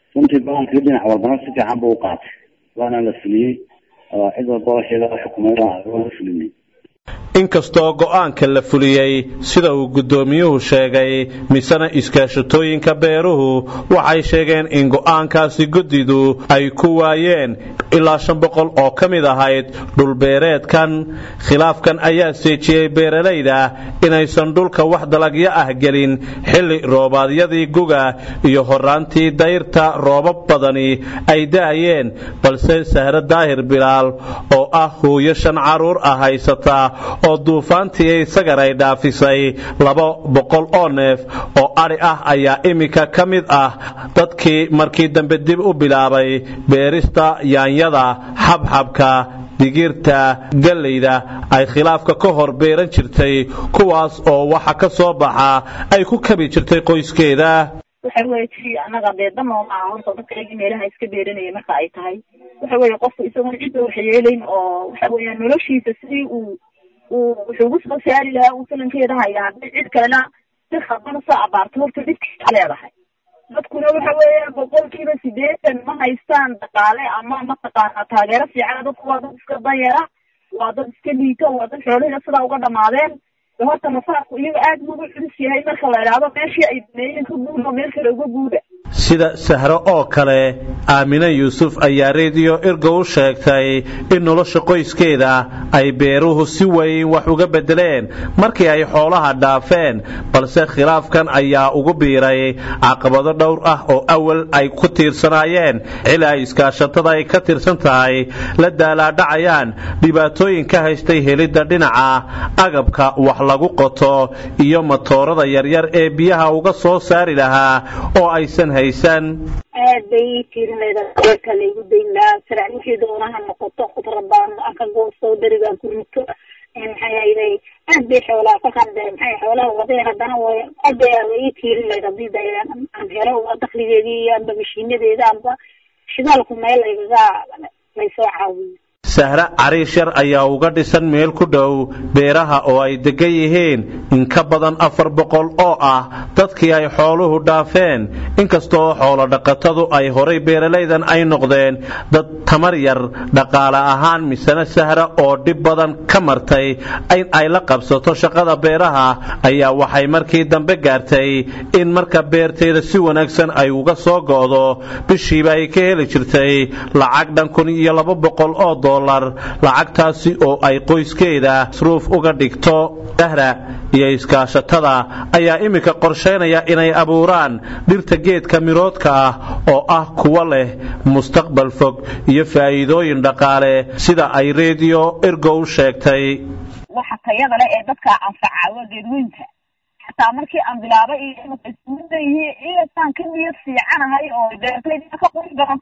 runtii go-aankii dhinac walbana si fiican buu u qaatay waana la fuliyey oo cid walba waxeeda xukumay waa la fulinay inkastoo go'aanka la fuliyey sida uu guddoomiyuhu sheegay misena iskaashatooyinka beeruhu waxay sheegeen in go'aankaasi guddidu ay ku waayeen ilaa shan boqol oo ka mid ahayd dhulbeereedkan khilaafkan ayaa seejiyey beeralayda inaysan dhulka wax dalagyo ah gelin xilli roobaadyadii guga iyo horaantii dayrta roobab badani ay da'ayeen balse sahre daahir bilaal oo ah hooyo shan carruur ah haysata oo duufaantii isagan ay dhaafisay laba boqol oo neef oo adhi ah ayaa iminka ka mid ah dadkii markii dambe dib u bilaabay beerista yaanyada xabxabka digirta gallayda ay khilaafka ka hor beeran jirtay kuwaas oo waxa ka soo baxa ay ku kabi jirtay qoyskeeda waxa weye ti annaga dee danoo maaha horta dadkaagi meelaha iska beeranaya marka ay tahay waxa weye qofku isagoon cidda wax yeelayn oo waxa weya noloshiisa sidii uu uu wuxuu ugu soo saari lahaa uu filankeeda hayaa hadday cid kalena si khaldan usoo abaarto horta dhibkiisa leedahay dadkuna waxa weeya boqolkiiba sideetan ma haystaan dhaqaale ama mataqaana taageero fiican dadku waa dad iska danyara waa dad iska liito waa dad xoolihina sidaa uga dhamaadeen horta masaafku iyaga aad buu ugu culus yahay marka la idhaahdo meeshii ay dameeyeen ka guudo meel kale uga guuda sida sahro oo kale aamine yuusuf ayaa rediyo irgo u sheegtay in nolosha qoyskeeda ay beeruhu si weyn wax uga beddeleen markii ay xoolaha dhaafeen balse khilaafkan ayaa ugu biiray caqabado dhowr ah oo awal ay ku tiirsanaayeen xili ay iskaashatada ay ka tirsan tahay la daalaadhacayaan dhibaatooyin ka haystay helidda dhinaca agabka wax lagu qoto iyo matoorada yaryar ee biyaha uga soo saari lahaa oo aysan haysan aad bay ii tiirinayda beerka laygu dayn lahaa sarac wixii doonaha noqoto khudrabaan ka goosto darigaan ku rito maxay hayday aad bay xoolaha kolkaan de maxay xoolaha wadeen haddana way aad bay ii tiirinayda hadii de aan helo dakligeedii iyo amba mashiinadeeda amba shidaalku meel laygaga laysoo caawiyo sahre cariish yar ayaa uga dhisan meel ku dhow beeraha oo ay degan yihiin in ka badan afar boqol oo ah dadkii ay xooluhu dhaafeen inkastoo xoolo dhaqatadu ay horay beeralaydan ay noqdeen dad tamar yar dhaqaale ahaan misena sahre oo dhib badan ka martay in ay la qabsato shaqada beeraha ayaa waxay markii dambe gaartay in marka beerteeda si wanaagsan ay uga soo go'do bishiiba ay ka heli jirtay lacag dhan kun iyo laba boqol oo lacagtaasi oo ay qoyskeeda masruuf uga dhigto sahra iyo iskaashatada ayaa iminka qorshaynaya inay abuuraan dhirta geedka miroodka ah oo ah kuwa leh mustaqbal fog iyo faa'iidooyin dhaqaale sida ay rediyo ergo u sheegtay waxa tayada leh ee dadka anfaca waa geedweynta xataa markii aan bilaabay iyo ismudayihi iyasaan ka niyad fiicanahay oo beertayda ka qurux badan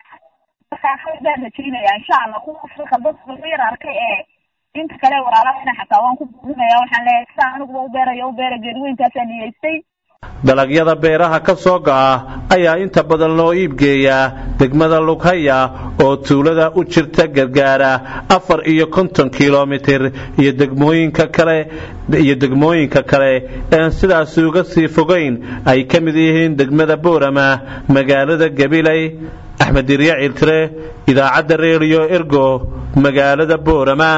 baan rajaynaya insha allah kuwa afrika dadka laga yar arkay ee inta kale walaalahana xataa waan ku buurinaya waxaan leeyahay sidaa aniguba u beerayo u beera geedweyntaasa niyeystay dalagyada beeraha ka soo go'a ayaa inta badan loo iibgeeyaa degmada lughaya oo tuulada u jirta gargaara afar iyo konton kilomitir iyo degmooyinka kale iyo degmooyinka kale een sidaasi uga sii fogayn ay ka mid yihiin degmada boorama magaalada gabiley axmed dirya ciltire idaacadda reediyo ergo magaalada boorama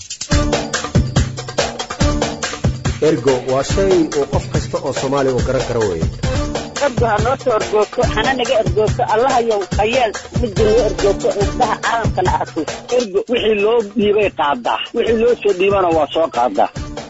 ergo waa shay uu qof kasta oo soomaali u garan karo weeye ergo ha noo soo ergoogto hana naga ergoogto allahayow hayeel midda noo ergoogto indhaha caalamkana arko ergo wixii loo dhiibay qaadaa wixii loo soo dhiibana waa soo qaadaa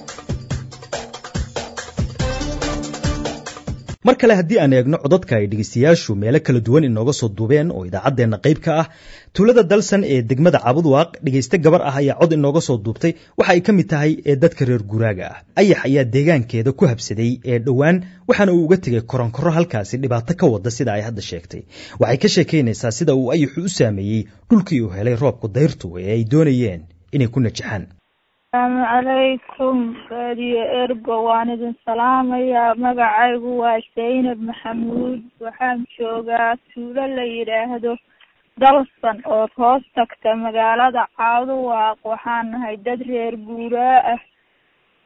mar kale haddii aan eegno codadka ay dhegeystayaashu meelo kala duwan inooga soo duubeen oo idaacaddeenna qayb ka ah tuulada dalsan ee degmada cabudwaaq dhegayste gabar ah ayaa cod inooga soo duubtay waxa ay ka mid tahay ee dadka reer guuraaga ah ayax ayaa deegaankeeda ku habsaday ee dhowaan waxaana uu uga tegay koronkorro halkaasi dhibaato ka wada sida ay hadda sheegtay waxay ka sheekaynaysaa sida uu ayaxu u saameeyey dhulkii uu helay roobku dayrtu ee ay doonayeen inay ku najaxaan asalaamu calaykum raadiyo ergo waan idin salaamayaa magacaygu waa zaynab maxamuud waxaan joogaa tuulo la yidhaahdo dalsan oo hoos tagta magaalada caaduwaaq waxaan nahay dad reer guuraa ah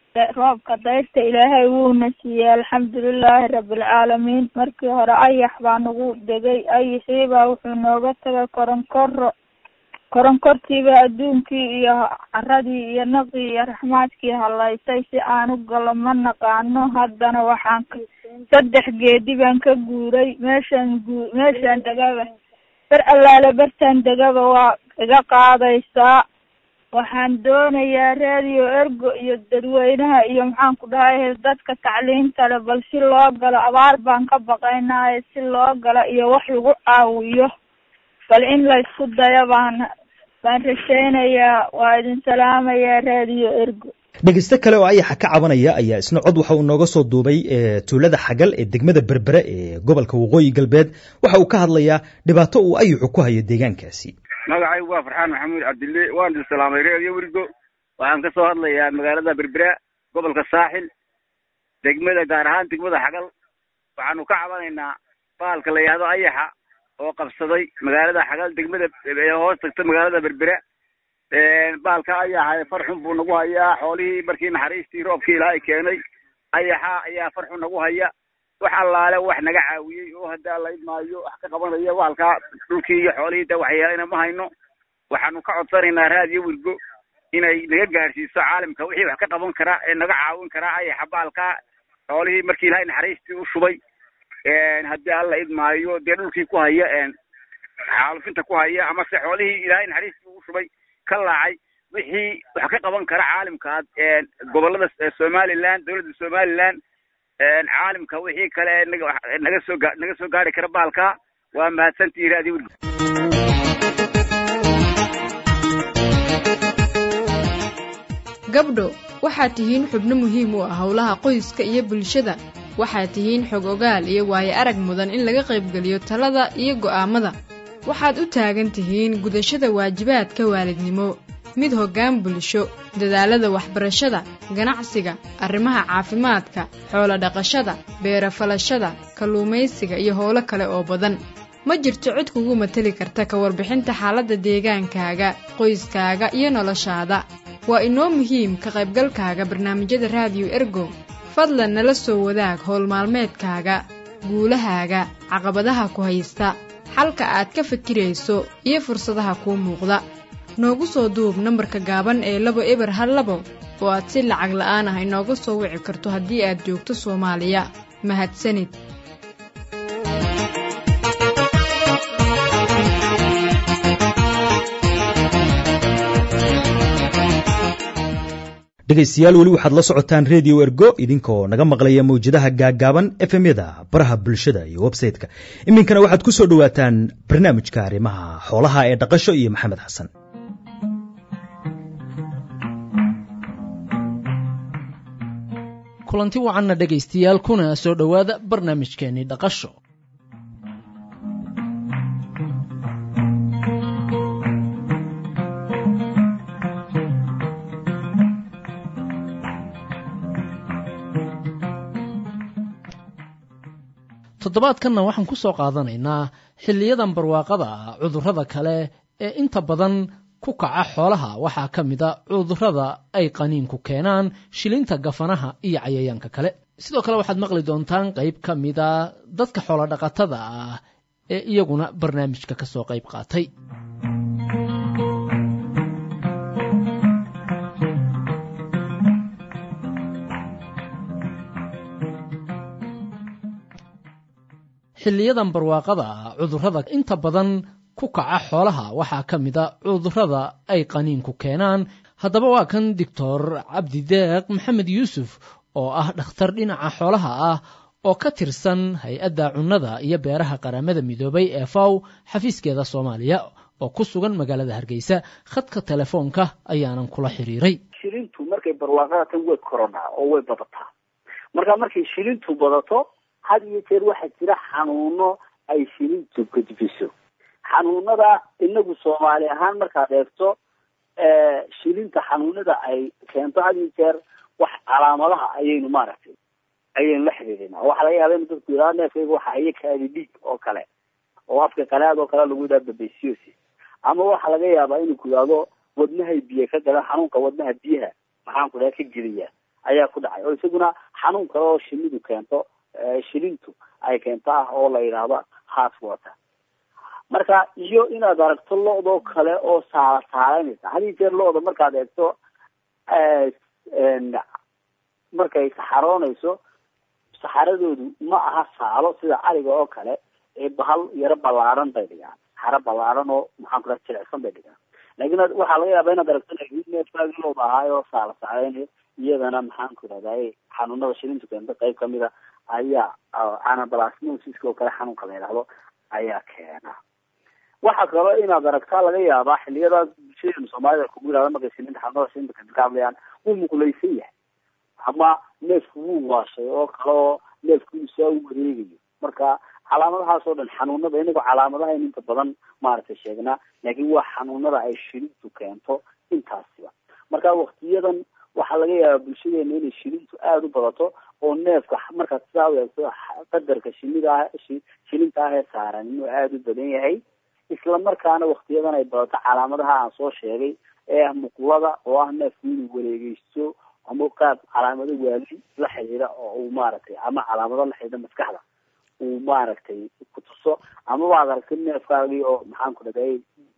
roobka dayrta ilaahay wuuna siiyey alxamdulilaahi rabbilcaalamiin markii hore ayax baa nagu degay ayaxii baa wuxuu nooga tagay koronkoro koronkortiiba adduunkii iyo caradii iyo naqii iyo raxmaadkii halaysay si aan u galo ma naqaano haddana waxaan ka saddex geedi baan ka guuray meeshaan guu meeshaan degaba ber allaale bertaan degaba waa iga qaadaysaa waxaan doonayaa radio ergo iyo dadweynaha iyo maxaan ku dhahay dadka tacliinta le bal si loo galo abaar baan ka baqaynaayo si loo galo iyo wax lagu caawiyo bal in laysku dayo baan baan rajaynayaa waa idin salaamayaa radio ergo dhegeyste kale oo ayaxa ka cabanaya ayaa isna cod waxa uu nooga soo duubay tuulada xagal ee degmada berbere ee gobolka waqooyi galbeed waxa uu ka hadlayaa dhibaato uu ayaxu ku hayo deegaankaasi magacaygu waa farxaan maxamuud cabdille waan idin salaamay reediyo werigo waxaan ka soo hadlayaa magaalada berbera gobolka saaxil degmada gaar ahaan degmada xagal waxaanu ka cabanaynaa baalka la yidhahdo ayaxa oo qabsaday magaalada xagal degmada hoos tagta magaalada berbera baalka ayaxa farxun buu nagu hayaa xoolihii markii naxariistii roobkii ilaahay keenay ayaxa ayaa farxun nagu haya wax allaale wax naga caawiyey oo haddaa la idmaayo wax ka qabanaya baalkaa dhulkii iyo xoolihii da waxyeelayna ma hayno waxaanu ka codsanaynaa raadiyo wirgo inay naga gaadhsiiso caalamka wixii wax ka qaban karaa ee naga caawin karaa ayaxa baalkaa xoolihii markii ilaahay naxariistii u shubay haddii alla idmaayo dee dhulkii ku haya xaalufinta ku haya amase xoolihii ilaahay naxariistii u shubay ka laacay wixii wax ka qaban kara caalimkaad gobolada somaliland dowladda somaliland caalimka wixii kale naga soo naga soo gaari kara baalka waa mahadsantihi raadi wirgo gabdho waxaad tihiin xubno muhiim u ah howlaha qoyska iyo bulshada waxaad tihiin xog ogaal iyo waayo arag mudan in laga qaybgeliyo talada iyo go'aammada waxaad u taagan tihiin gudashada waajibaadka waalidnimo mid hoggaan bulsho dadaalada waxbarashada ganacsiga arrimaha caafimaadka xoolodhaqashada beerafalashada kalluumaysiga iyo howlo kale oo badan ma jirto cid kugu mateli karta ka warbixinta xaaladda deegaankaaga qoyskaaga iyo noloshaada waa inoo muhiim ka qaybgalkaaga barnaamijyada raadiyo ergo fadlan nala soo wadaag howl maalmeedkaaga guulahaaga caqabadaha ku haysta xalka aad ka fikirayso iyo fursadaha kuu muuqda noogu soo duub nambarka gaaban ee labo eber hal labo oo aad si lacag la'aan ah inooga soo wici karto haddii aad joogto soomaaliya mahadsanid dhegaystayaal weli waxaad la socotaan redio ergo idinkoo naga maqlaya mawjadaha gaaggaaban efemyada baraha bulshada iyo websayte-ka iminkana waxaad ku soo dhowaataan barnaamijka arrimaha xoolaha ee dhaqasho iyo maxamed xasan kulanti wacanna dhegaystayaal kuna soo dhowaada barnaamijkeenii dhaqasho toddobaadkanna waxaan ku soo qaadanaynaa xilliyadan barwaaqada ah cudurrada kale ee inta badan ku kaca xoolaha waxaa ka mid a cudurrada ay qaniinku keenaan shilinta gafanaha iyo cayayaanka kale sidoo kale waxaad maqli doontaan qayb ka mida dadka xoolodhaqatada ah ee iyaguna barnaamijka ka soo qayb qaatay xilliyadan barwaaqada ah cudurrada inta badan ku kaca xoolaha waxaa ka mid a cudurrada ay qaniinku keenaan haddaba waa kan doctor cabdideeq maxamed yuusuf oo ah dhakhtar dhinaca xoolaha ah oo ka tirsan hay-adda cunnada iyo beeraha qaramada midoobay ee faw xafiiskeeda soomaaliya oo ku sugan magaalada hargeysa khadka telefoonka ayaanan kula xiriiray shilintu markay barwaaqada tan way korodhaa oo way badataa marka markay shilintu badato had iyo jeer waxaa jira xanuuno ay shilintu gudbiso xanuunada inagu soomaali ahaan markaad eegto shilinta xanuunada ay keento had iyo jeer wax calaamadaha ayaynu maaragtay ayaynu la xiriirinaa waxaa laga yaaba inu dadku yidhahdo neefkayga waxa haya kaadi dhiig oo kale oo afka qanaad oo kale lagu yidhaha babesiosis ama waxaa laga yaabaa inuu ku yidhahdo wadnahay biyo ka galan xanuunka wadnaha biyaha maxaan ku dhaha ka geliya ayaa ku dhacay oo isaguna xanuun kale oo shinidu keento shilintu ay keento ah oo la yidhaahdo heart water marka iyo inaad aragto lo-doo kale oo saala saalaynaysa hadii jeer lo-da markaad eegto markay saxaroonayso saxaradoodu ma aha saalo sida ariga oo kale ee bahal yaro ballaaran bay dhigaan saxaro ballaaran oo maxaan ku dhaha jilicsan bay dhigaan laakiin waxaa laga yaabaa inaad aragto neefkaagii looda ahaay oo saala saaleynayo iyadana maxaan ku idhahdaa xanuunada shilintu keenta qayb kamid a ayaa anablasmosiska oo kale xanuunka la yidhahdo ayaa keena waxaa kaloo inaad aragtaa laga yaabaa xiliyadaas bulshadeenu soomaalida kugu yidhahda markay shilinta xanuunada shilinta keenta ka hadlayaan wuu muqlaysan yahay ama neefku wuu waashay oo kale oo neefku isaa u wareegayo marka calaamadahaas oo dhan xanuunada inagoo calaamadaha in inta badan maaragtay sheegnaa laakiin waa xanuunada ay shilintu keento intaasiba marka waktiyadan waxaa laga yaabaa bulshadeena inay shilintu aada u badato oo neefka markaad sidaa u eegto qadarka shinida ah shilinta ah ee saaran inuu aada u badan yahay isla markaana waktiyadan ay badato calaamadaha aan soo sheegay ee ah muqlada oo ah neefku inuu wareegeysto ama qaab calaamado waali la xidhiida oo uu maaragtay ama calaamado la xidhiida maskaxda uu maaragtay kutuso ama waad aragtay neefkaagii oo maxaan ku dhagay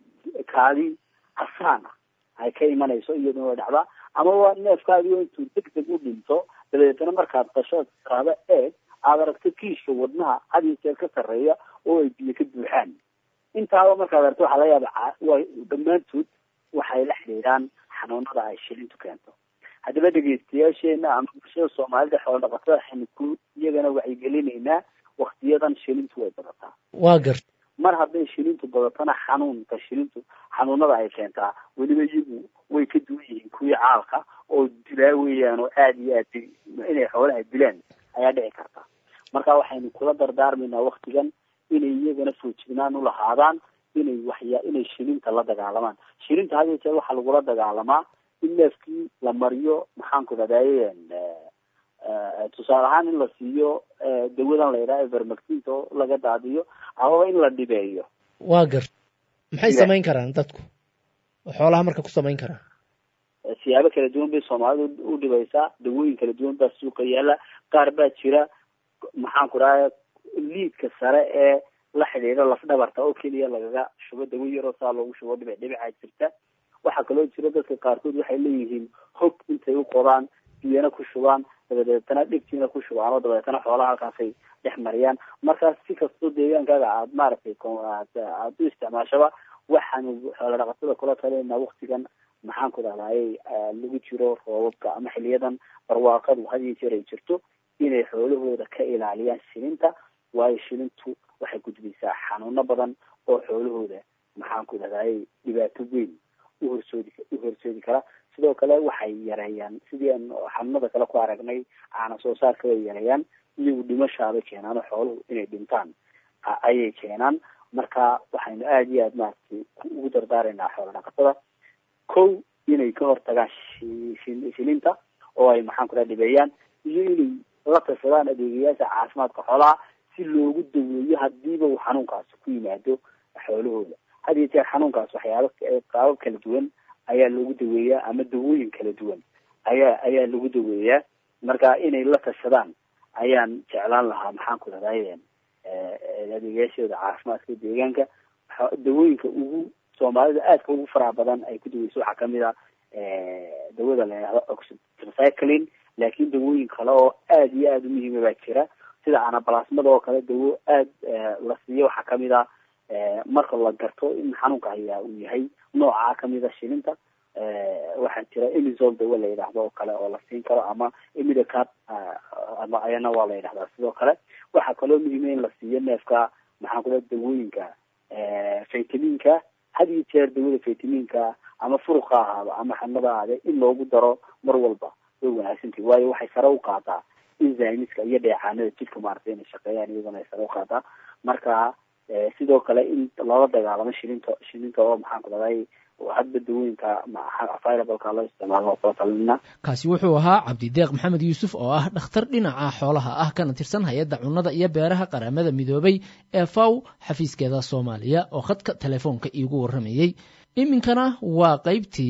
kaadii casaan ah ay ka imanayso iyaduna way dhacdaa ama waa neefkaagii oo intuu deg deg u dhinto dabadeetana markaad qasho tiraahdo eeg aad aragto kiishka wadnaha had iyo jeer ka sarreeya oo ay biyo ka buuxaan intaaba markaad aragto waxaa laga yaaba way dhammaantood waxay la xidhiidhaan xanuunada ay shilintu keento haddaba dhegeystayaasheena ama bulshada soomaalida xoolo dhaqatada waxaynu ku iyagana wacyigelinaynaa waktiyadan shilintu way badataa waa gart mar hadday shilintu badatana xanuunka shilintu xanuunada ay keentaa weliba iyagu way ka duwan yihiin kuwii caalka oo dilaa weeyaan oo aada iyo aad inay xoolaha dilaan ayaa dhici karta marka waxaynu kula dardaarmaynaa waktigan inay iyagana foojignaan ulahaadaan inay waxya inay shilinta la dagaalamaan shilinta had iyo jeer waxaa lagula dagaalamaa in neefkii la mariyo maxaan ku dhahdaye tusaale ahaan in la siiyo dawadan la yidhaha evermactinta oo laga daadiyo amaba in la dhibeeyo waa gart maxay samayn karaan dadku oo xoolaha marka ku samayn karaan siyaabo kala duwan bay soomaalidu u dhibaysaa dawooyin kala duwan baa suuqa yaala qaar baa jira maxaan ku dhahay liidka sare ee la xidhiidha lafdhabarta oo keliya lagaga shubo dawo yaroo saa loogu shubo dhibic dhibicaa jirta waxaa kaloo jira dadka qaarkood waxay leeyihiin hog intay u qodaan biyana ku shubaan dabadeetana dhegtiina ku shubaan oo dabadeetana xoolaha halkaasay dhex mariyaan markaas si kastoo deegaankaaga aad maaragtay aad u isticmaashaba waxaanu xoola dhaqatada kula talinaa waktigan maxaan ku dhahdaayey lagu jiro roobabka ama xiliyadan barwaaqadu had iyo jeer ay jirto inay xoolahooda ka ilaaliyaan shilinta waayo shilintu waxay gudbaysaa xanuuno badan oo xoolahooda maxaan ku dhahdaayey dhibaato weyn uhorsoodi u horseedi kara sidoo kale waxay yareeyaan sidii aan xanuunada kale ku aragnay caana soo saarka way yareeyaan iyagu dhimashaabay keenaan oo xooluhu inay dhintaan ayay keenaan marka waxaynu aada iyo aada maaragtay ugu dardaaraynaa xoola dhaqatada kow inay ka hortagaan shilinta oo ay maxaan ku dhaha dhibeeyaan iyo inay la tashadaan adeegayaasha caafimaadka xoolaha si loogu daweeyo hadiiba uu xanuunkaasi ku yimaado xoolahooda had iyo jeer xanuunkaas waxyaaba qaabab kala duwan ayaa loogu daweeyaa ama dawooyin kala duwan ayaa ayaa lagu daweeyaa marka inay la tashadaan ayaan jeclaan lahaa maxaan ku dhahday adeegayaashooda caafimaadka deegaanka dawooyinka ugu soomaalida aadka ugu faraha badan ay ku daweyso waxaa kamid a dawada la yidhahdo oxycyclin laakiin dawooyin kale oo aada iyo aada u muhiima baa jira sida anablasmada oo kale dawo aada la siiyo waxaa kamid a marka la garto in xanuunka hayaa uu yahay noocaa kamid a shilinta waxaa jira emizol dawo la yidhaahdo oo kale oo la siin karo ama emidacap ama ayana waa la yidhahdaa sidoo kale waxaa kaloo muhiima in la siiyo neefka maxaan kula dawooyinka vitaminka had iyo jeer dawada vitaminka ama furuqa ahaado ama xanada ahaade in loogu daro mar walba way wanaagsantahi waayo waxay sare u qaadaa enzymeska iyo dheecaanada jidhka maaragtay inay shaqeeyaan iyadana ay sare u qaadaa marka sidoo kale in loola dagaalamo shilinta shilinta oo maxaan ku dhahday hadba dawooyinka available-ka loo isticmaalo kula talinina kaasi wuxuu ahaa cabdideeq maxamed yuusuf oo ah dhakhtar dhinaca xoolaha ah kana tirsan hay-adda cunnada iyo beeraha qaramada midoobay ee faw xafiiskeeda soomaaliya oo khadka telefoonka iigu warramayey iminkana waa qaybtii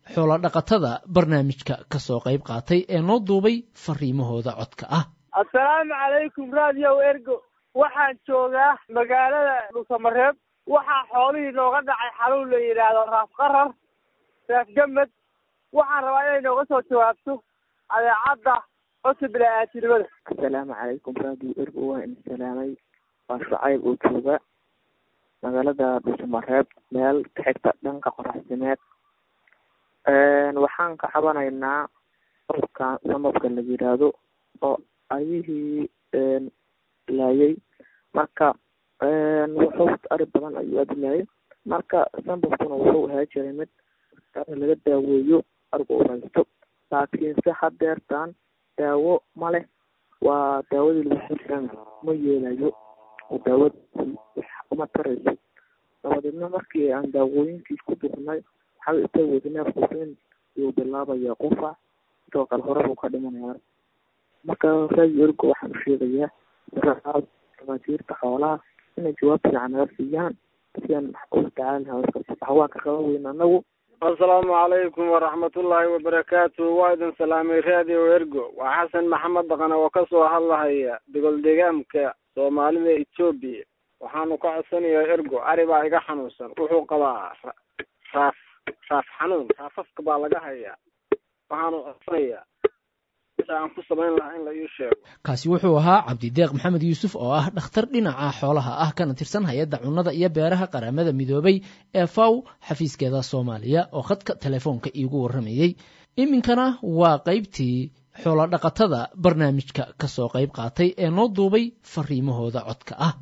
xoolodhaqatada barnaamijka ka soo qayb qaatay ee noo duubay fariimahooda codka ah assalaamu calaykum radio ergo waxaan joogaa magaalada dhulsamareeb waxaa xoolihii nooga dhacay xaluun la yidhaahdo raaf qarar raaf gamad waxaan rabaa inay nooga soo jawaabto adeecadda codka bilaa-aatinimada assalaamu calaykum radio ergo waa in salaamay waa shacayb oo jooga magaalada dhulsamareeb meel ka xigta dhanka qoraxsimeed waxaan ka cabanaynaa cudurka samabka la yidhaahdo oo ayihii laayay marka wuxuu ari badan ayuu aada laayay marka sambabkuna wuxuu ahaa jiray mid laga daaweeyo ariga u haysto laakiinse hadeertan daawo ma leh waa daawadii lagu jiran ma yeelayo oo daawadaasi wax uma tarayso dabadeedna markii aan daawooyinkiis ku bixinay waxaa istaweysa neefkuusin ayuu bilaabaya qufac sidoo kale hore buu ka dhimanaya marka radio ergo waxaan u sheegayaa dhamaatiirta xoolaha inay jawaab fiican naga siiyaan si aan ula tacaali lahaa waa ka qaba weyn anagu assalaamu calaykum waraxmatullaahi wabarakaatu waa idin salaamay radio ergo waa xasan maxamed dhaqane oo kasoo hadlahaya degol deegaamka soomaalida etoobiya waxaanu ka codsanayaa ergo ari baa iga xanuunsan wuxuu qabaa raaf raaf xanuun raafafka baa laga hayaa waxaanu codsanayaa aan ku samayn lahaa in la ii sheego kaasi wuxuu ahaa cabdideeq maxamed yuusuf oo ah dhakhtar dhinaca xoolaha ah kana tirsan hay-adda cunnada iyo beeraha qaramada midoobay ee faw xafiiskeeda soomaaliya oo khadka telefoonka iigu warramayey iminkana waa qaybtii xoolodhaqatada barnaamijka ka soo qayb qaatay ee noo duubay fariimahooda codka ah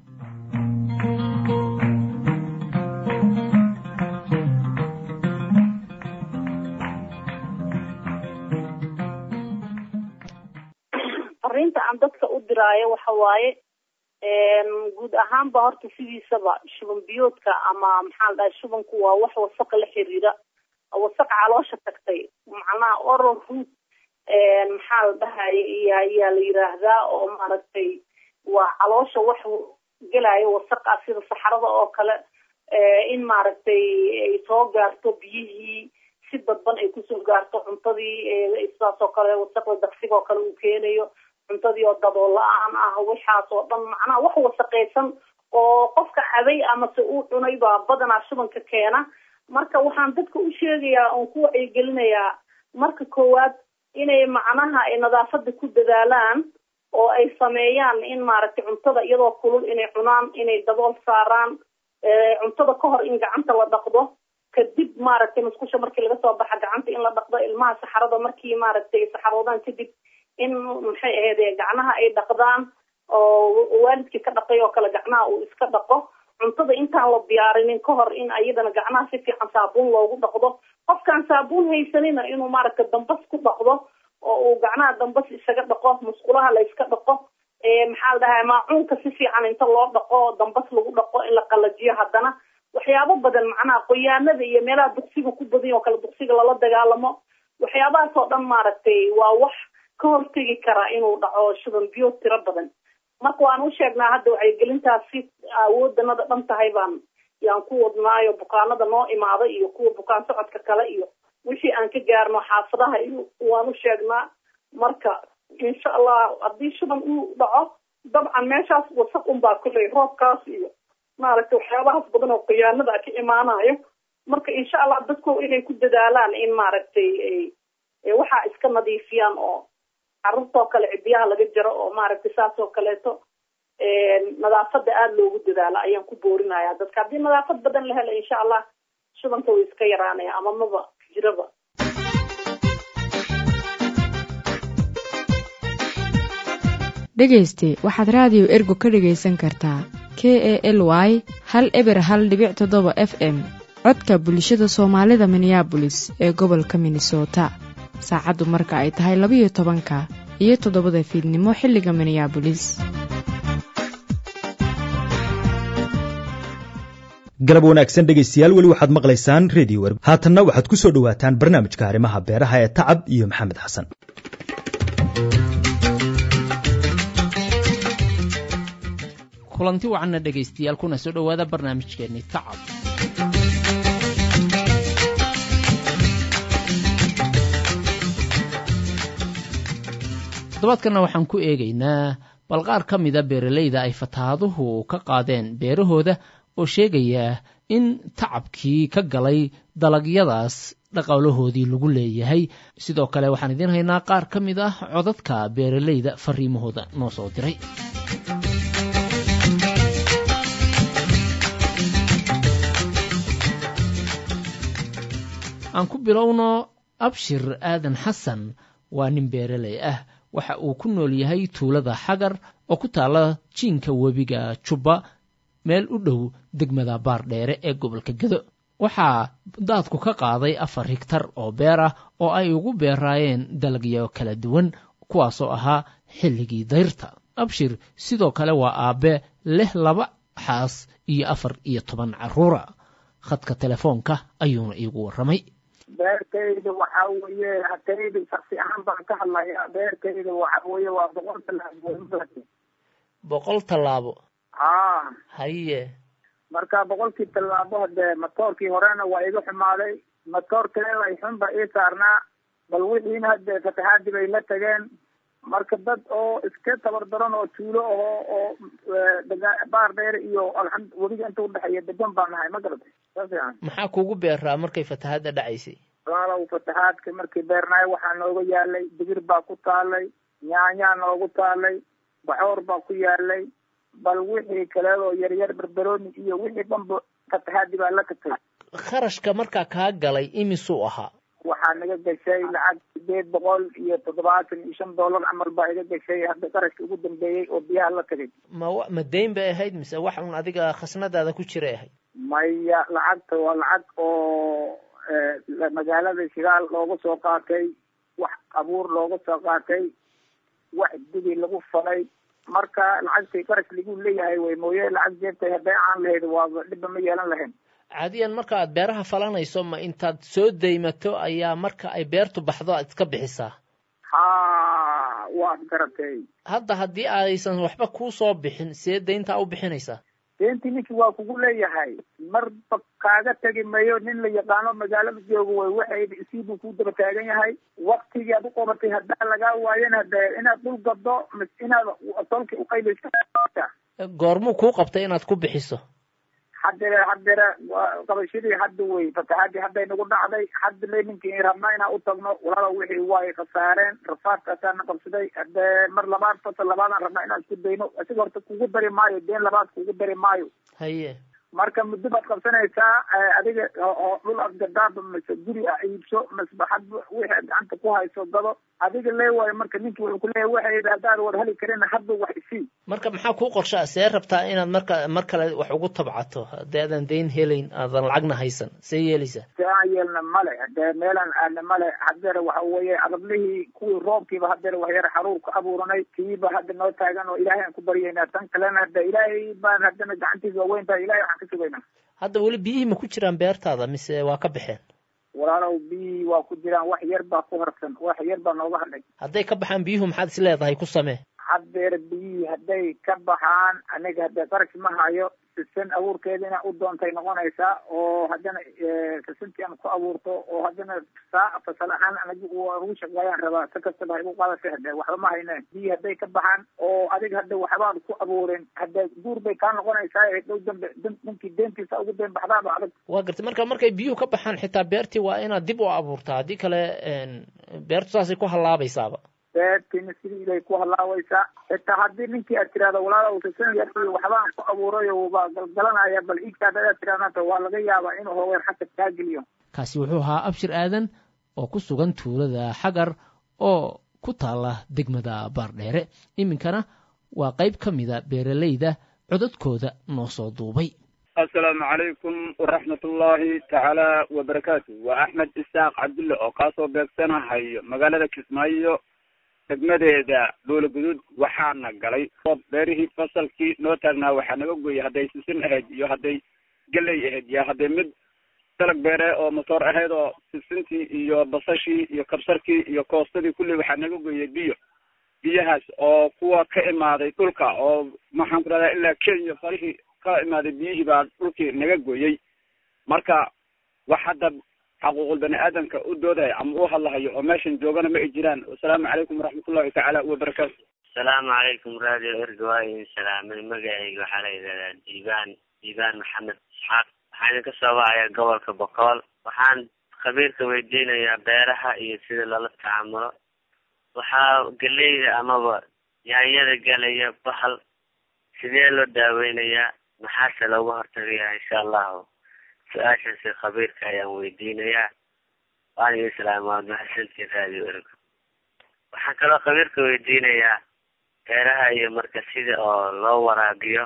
fariinta aan dadka u diraayo waxa waaye guud ahaanba horta sidiisaba shuban biyoodka ama maxaa la dhahay shubanku waa wax wasaqa la xiriira wasaq caloosha tagtay macnaha oral root maxaa la dhahay ayaa la yiraahdaa oo maaragtay waa caloosha wax gelaayo wasaqa sida saxarada oo kale in maaragtay ay soo gaarto biyihii si dadban ay kusoo gaarto cuntadii sidaas oo kale wasaqda daqsiga oo kale uu keenayo cuntadii oo dabool la-aan ah waxaas oo dhan macnaha wax wasaqaysan oo qofka cabay amase uu cunay baa badanaa shubanka keena marka waxaan dadka u sheegayaa oon ku wacyigelinayaa marka koowaad inay macnaha ay nadaafada ku dadaalaan oo ay sameeyaan in maaragtay cuntada iyadoo kulul inay cunaan inay dabool saaraan cuntada ka hor in gacanta la dhaqdo kadib maaragtay musqusha markii laga soo baxa gacanta in la dhaqdo ilmaha saxarada markii maaragtay saxaroodaan kadib in maxay ahayd gacnaha ay dhaqdaan oo waalidkii ka dhaqay oo kale gacnaha uu iska dhaqo cuntada intaan la diyaarinin ka hor in ayadana gacnaha si fiican saabuun loogu dhaqdo qofkaan saabuun haysanina inuu maaragtay dambas ku dhaqdo oo uu gacnaha dambas isaga dhaqo musqulaha la iska dhaqo maxaa la dhahaa maacuunka si fiican inta loo dhaqo dambas lagu dhaqo in la qalajiyo haddana waxyaabo badan macnaha qoyaanada iyo meelaha duqsiga ku badan oo kale duqsiga lala dagaalamo waxyaabahaas oo dhan maaragtay waa wax ka hortegi karaa inuu dhaco shuban biyo tiro badan marka waan u sheegnaa hadda wacyigelintaas si awoodanada dhan tahay baan yaan ku wadnaayo bukaanada noo imaada iyo kuwa bukaan socodka kale iyo wixii aan ka gaarno xaafadaha iyo waan u sheegnaa marka insha allah haddii shuban uu dhaco dabcan meeshaas wasaq unbaa kulley roobkaas iyo maaragtay waxyaabahaas badan oo khiyaanada ka imaanayo marka insha allah dadku inay ku dadaalaan in maaragtay waxaa iska nadiifiyaan oo carruurtoo kale cidiyaha laga jaro oo maaragtay saas oo kaleeto nadaafada aada loogu dadaalo ayaan ku boorinaya dadka haddii nadaafad badan la helo insha allah shubanka way iska yaraanaya ama maba jiraba dhegayste waxaad raadiyo ergo ka dhegaysan kartaa k e l y hal eber hal dhibic toddoba f m codka bulshada soomaalida minneabolis ee gobolka minnesota saacaddu marka ay tahay labayo tobanka iyo toddobada fiidnimo xilliga minneabolis galab wanaagsan dhegaystayaal weli waxaad maqlaysaan redio werg haatanna waxaad ku soo dhowaataan barnaamijka arrimaha beeraha ee tacab iyo maxamed xasan kulanti wacanna dhegaystayaal kuna soo dhowaada barnaamijkeenni tacab toddobaadkanna waxaan ku eegaynaa bal qaar ka mida beeralayda ay fataaduhu ka qaadeen beerahooda oo sheegaya in tacabkii ka galay dalagyadaas dhaqaalahoodii lagu leeyahay sidoo kale waxaan idiin haynaa qaar ka mid ah codadka beeralayda fariimahooda noo soo diray aan ku bilowno abshir aadan xasan waa nin beeraley ah waxa uu ku nool yahay tuulada xagar oo ku taalla jiinka webiga jubba meel u dhow degmada baardheere ee gobolka gedo waxaa daadku ka qaaday afar higtar oo beer ah oo ay ugu beeraayeen dalagyo kala duwan kuwaasoo ahaa xilligii dayrta abshir sidoo kale waa aabbe leh laba xaas iyo afar iyo toban carruura khadka telefoonka ayuuna iigu warramay beertayda waxa weeye hatayda shaksi ahaan baan ka hadlayaa beertayda waxa weeye waa boqol tallaabo boqol tallaabo haa haye marka boqolkii tallaabo hadee matoorkii horena waa iga xumaaday matoor kaleeda ay xun ba ii saarnaa bal wixiina hadee fatahaadii bay la tageen marka dad oo iska tabar daran oo tuulo aho oo baar dheer iyo alxamd webiga inta udhexeeya degan baan nahay ma garatay sa fiican maxaa kuugu beeraa markay fatahaadda dhacaysay walaalow fatahaadka markii beernaay waxaa nooga yaalay digir baa ku taalay nyaanyaa noogu taalay baxoor baa ku yaalay bal wixii kaleedoo yaryar berberooni iyo wixii dhanba fatahaadi baa la tagtay kharashka markaa kaa galay imisuu ahaa waxaa naga gashay lacag sideed boqol iyo toddobaatan iyo shan dollar camal baa iga gashay hadda qarashka ugu dambeeyey oo biyaha la tagay ma ma dayn bay ahayd mise wax un adiga khasnadaada ku jiray ahayd maya lacagta waa lacag oo magaalada shigaal looga soo qaatay wax abuur looga soo qaatay wax dibi lagu falay marka lacagtii qarash lagu leeyahay way mooye lacag jeebtay hadday aan lahayd waaba dhibba ma yeelan lahayn caadiyan marka aad beeraha falanayso ma intaad soo daymato ayaa marka ay beertu baxdo aad iska bixisaa ha waad garatay hadda haddii aysan waxba kuu soo bixin see dayntaa u bixinaysaa deentii ninkii waa kugu leeyahay marba kaaga tegi mayo nin la yaqaano magaalada jooga way waxayba isiibuu ku daba taagan yahay waktigii aad u qabatay haddaa lagaa waayana hade inaad dhul gado mis inaad tolki uqaybaysa goormuu kuu qabtay inaad ku bixiso haddere haddere qabashadii hadda wey fatahaadii hadday nagu dhacday hadda le ninkii rabnaa inaan u tagno walaalow wixii way khasaareen rafaadkaasaana qabsaday hadee mar labaad fasal labaadaan rabnaa inaan isku dayno isaga horta kugu dari maayo deen labaad kugu dari maayo haye marka muddo baad qabsanaysaa adiga oo dhul aad gadaaba mase guri a iibso masba hadba wixii aad gacanta ku hayso gado adiga lee waayo marka ninkii wuxuu kuleeyahay waxay haddaad war heli karin hadba wax isii marka maxaa kuu qorshaa see rabtaa inaad marka mar kale wax ugu tabcato haddii aadan dayn helayn aadan lacagna haysan see yeelaysaa see aan yeelna male hadee meelaan aadna male hadeer waxa weeye adablihii kuwii roobkiiba hadeer waxyar xaruur ku abuuranay kiiba hadda noo taagan oo ilaahay aan ku baryaynaa tan kalena hade ilaahay baan haddana gacantiisa waaweyn tahay ilahay waxaan ka sugaynaa hadda weli biyihii ma ku jiraan beertaada mise waa ka baxeen walaalow biyihii waa ku jiraan wax yar baa ku harsan wax yar baa nooga hadhay hadday ka baxaan biyuhu maxaad is leedahay ku samee haddeer biyihii hadday ka baxaan aniga haddee qarash ma hayo sisan abuurkeeda inaa u doontay noqonaysaa oo haddana sisantii aan ku abuurto oo haddana saa fasal ahaan aniga ugu shaqeeyaan rabaa si kastaba igu qaadashay hadee waxba ma hayne biyii hadday ka baxaan oo adiga hadda waxbaad ku abuurin hadee guur bay kaa noqonaysaa dhow dambe ninkii deentiisa ugu deen baxdaaba adag waa gartay marka markay biyuhu ka baxaan xitaa beertii waa inaad dib u abuurtaa haddii kale beertu saasay ku hallaabaysaaba beertiina sidii bay ku halaawaysaa xitaa haddii ninkii aad tirahdo walaalow sisan yar iyo waxbaan ku abuurayo baa galgalanaya bal iigtaada aad tirahdanta waa laga yaabaa inuu hogeer xagga kaa geliyo kaasi wuxuu ahaa abshir aadan oo ku sugan tuulada xagar oo ku taala degmada baardheere iminkana waa qayb ka mida beeralayda codadkooda noo soo duubay assalaamu calaykum waraxmat ullaahi tacaala wabarakaatu waa axmed isaaq cabdulle oo kaasoo beegsanahayo magaalada kismaayo degmadeeda dhuula guduud waxaana galay roob beerihii fasalkii noo taagnaa waxaa naga gooyay hadday sisin ahayd iyo hadday geley ahayd iyo hadday mid dalag beere oo motoor ahayd oo sisintii iyo basashii iyo kabsarkii iyo koostadii kulli waxaa naga gooyay biyo biyahaas oo kuwa ka imaaday dhulka oo maxaan ku dhahdaa ilaa kenya farihii ka imaaday biyihii baa dhulkii naga gooyey marka wax hadda xaquuqul bani aadamka u doodaya ama u hadlahayo oo meeshan joogana ma ay jiraan wasalaamu calaykum waraxmatullahi tacaala wabarakaatu asalaamu calaykum radio erga waa idin salaamay magacayga waxaa la yidhahdaa diibaan diibaan maxamed isxaaq waxaa idinka soo wacaya gobolka boqool waxaan khabiirka weydiinayaa beeraha iyo sida loola tacamulo waxaa geleyda amaba yaanyada galaya bahal sidee loo daaweynayaa maxaase looga hortagayaa insha allahu su-aashaasi khabiirka ayaan weydiinayaa waan idin salaama waad mahadsantiin radio ergo waxaan kaloo khabiirka weydiinayaa beeraha iyo marka sida oo loo waraabiyo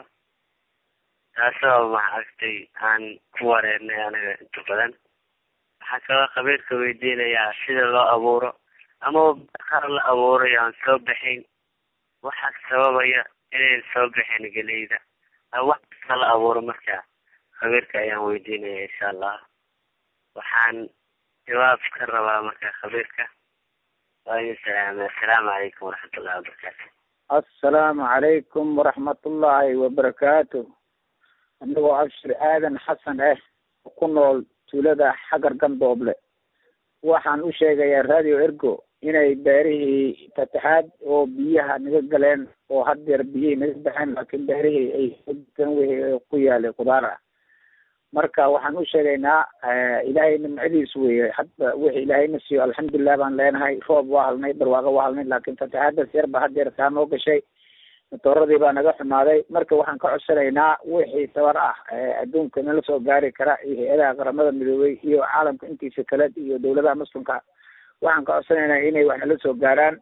taasoo maaragtay aan ku wareernay anaga inta badan waxaan kaloo khabiirka weydiinayaa sida loo abuuro ama qaar la abuurayo aan soo baxayn waxaa sababaya inayn soo baxayn geleyda wax kasta la abuuro markaa khabiirka ayaan weydiinaya insha allah waxaan jawaab ka rabaa marka khabiirka waa idin salaamay assalaamu calaykum waraxmatullahi wabarakaatu assalaamu calaykum waraxmatullaahi wabarakaatu anigoo abshir aadan xasan ah ku nool tuulada xagar gandooble waxaan u sheegayaa radio ergo inay beerihii fataxaad oo biyaha naga galeen oo haddeer biyihii naga baxeen laakiin beerihii ay kan wixii ku yaalay khudaar ah marka waxaan u sheegaynaa ilaahay nimcadiis weeye hadda wixii ilaahayna siiyo alxamdulilah baan leenahay roob waa halnay barwaaqo waa halnay laakiin fataxaadaas yar ba haddeer saa noo gashay matooradii baa naga xumaaday marka waxaan ka codsanaynaa wixii tabar ah adduunka nala soo gaari kara iyo hay-adaha qaramada midoobay iyo caalamka intiisa kale iyo dawladaha muslimka waxaan ka codsanaynaa inay wax nala soo gaaraan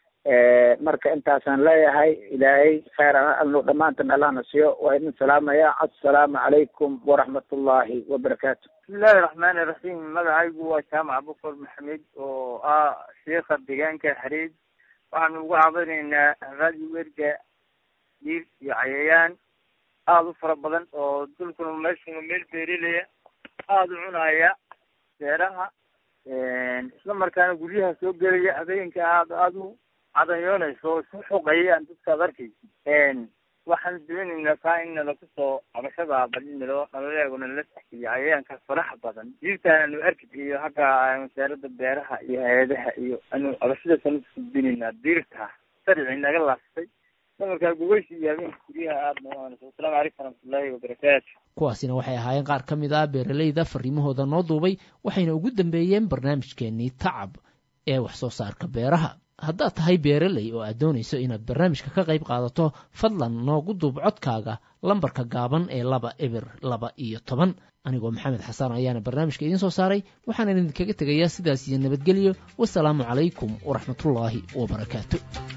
marka intaasaan leeyahay ilaahay kheyr alno dhammaantan allahna siiyo waa idin salaamaya assalaamu calaykum waraxmatullaahi wabarakaatu bismillahi raxmaani raxiim magacaygu waa jaamac bukor maxamed oo ah sheikha deegaanka xariid waxaanu ugu cabanaynaa radio werga diir iyo cayayaan aada u fara badan oo dulkuna meeshuna meel beerilaya aada u cunaya beeraha isla markaana guryaha soo gelaya habeenka aada aada u cadanyoonayso oo isku xoqayaan dadkaad arkaysa waxaan doonaynaa kaa in nala kusoo cabashada bali nalo nalaleego nala taxkiliyo cayayaankaas faraxa badan diirtaan anu arki iyo hagga wasaarada beeraha iyo hay-adaha iyo anu cabashadaas anu kusudbinaynaa diirta sharci naga laastay markaa gugeysi iyo habeenka guryaha aada noanayso wasalaamu calaykum waraxmatullaahi wabarakaatu kuwaasina waxay ahaayeen qaar ka mid ah beeralayda fariimahooda noo duubay waxayna ugu dambeeyeen barnaamijkeenii tacab ee wax soo saarka beeraha haddaad tahay beeraley oo aad doonayso inaad barnaamijka ka qayb qaadato fadlan noogu duub codkaaga lambarka gaaban ee laba eber laba iyo toban anigoo maxamed xasan ayaana barnaamijka idiin soo saaray waxaana idinkaga tegayaa sidaas iyo nabadgelyo wasalaamu calaykum waraxmatullaahi wabarakaatu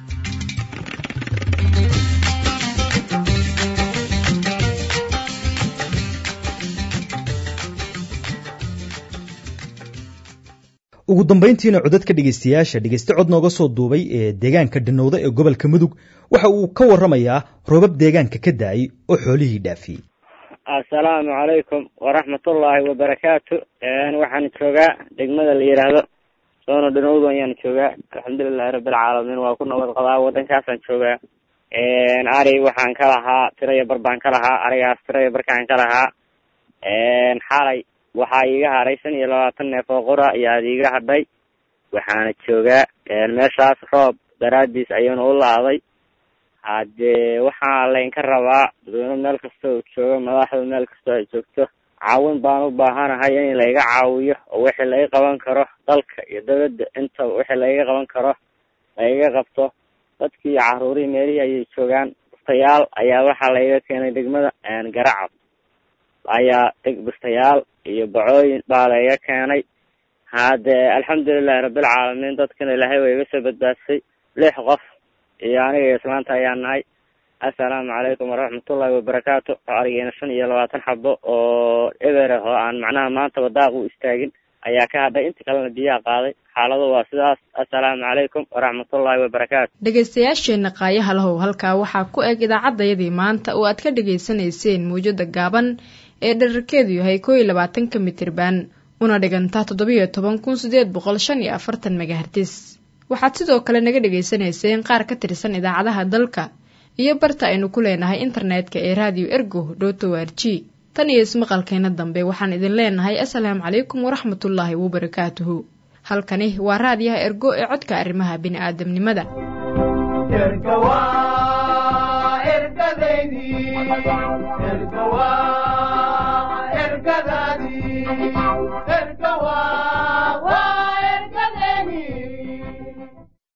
ugu dambayntiina codadka dhegaystayaasha dhegayste cod nooga soo duubay ee deegaanka dhanowda ee gobolka mudug waxa uu ka warramayaa roobab deegaanka ka da-ay oo xoolihii dhaafiyey assalaamu calaykum waraxmatullaahi wabarakaatu waxaan joogaa degmada la yidhaahdo soono dhanowda ayaan joogaa alxamdulilahi rabbilcaalamiin waa ku nabad qabaa waddankaasaan joogaa ari waxaan ka lahaa tiraya bar baan ka lahaa arigaas tiraya barkaan ka lahaa xalay waxaa iiga haray shan iyo labaatan neef oo qura ayaa iiga hadhay waxaana joogaa meeshaas roob daraadiis ayuuna u laaday haddee waxaa laynka rabaa dadweyne meel kasta oo joogo madaxda meel kastoo ay joogto caawin baan u baahanahay in layga caawiyo oo wixii laga qaban karo dalka iyo dawladda intaba wixii lagaga qaban karo lagaga qabto dadkii iyo caruurihii meelihii ayay joogaan bustayaal ayaa waxaa layga keenay degmada garacab ayaa bustayaal iyo bacooyin baa layga keenay haddee alxamdulilahi rabbilcaalamiin dadkana ilaahay waa iga soo badbaadsay lix qof iyo aniga iyo islaanta ayaa nahay assalaamu calaykum waraxmatullaahi wabarakaatu arigeena shan iyo labaatan xabo oo eber ah oo aan macnaha maantaba daaq u istaagin ayaa ka hadhay inta kalena biyaha qaaday xaaladu waa sidaas assalaamu calaykum waraxmatullaahi wabarakaatu dhegaystayaasheenna qaayaha lahow halkaa waxaa ku eg idaacaddayadii maanta oo aad ka dhegaysanayseen mawjada gaaban ee dherarkeedu yahay koo iyo labaatanka mitirban una dhiganta toddobiyo toban kun sideed boqol shan iyo afartan megahertis waxaad sidoo kale naga dhegaysanayseen qaar ka tirsan idaacadaha dalka iyo barta aynu ku leenahay internetka ee radio ergo dot o r g tan iyo ismaqalkeena dambe waxaan idin leenahay assalaamu calaykum waraxmatullaahi wabarakaatuhu halkani waa raadiyaha ergo ee codka arrimaha bini'aadamnimada ergadaydi ergawa ergada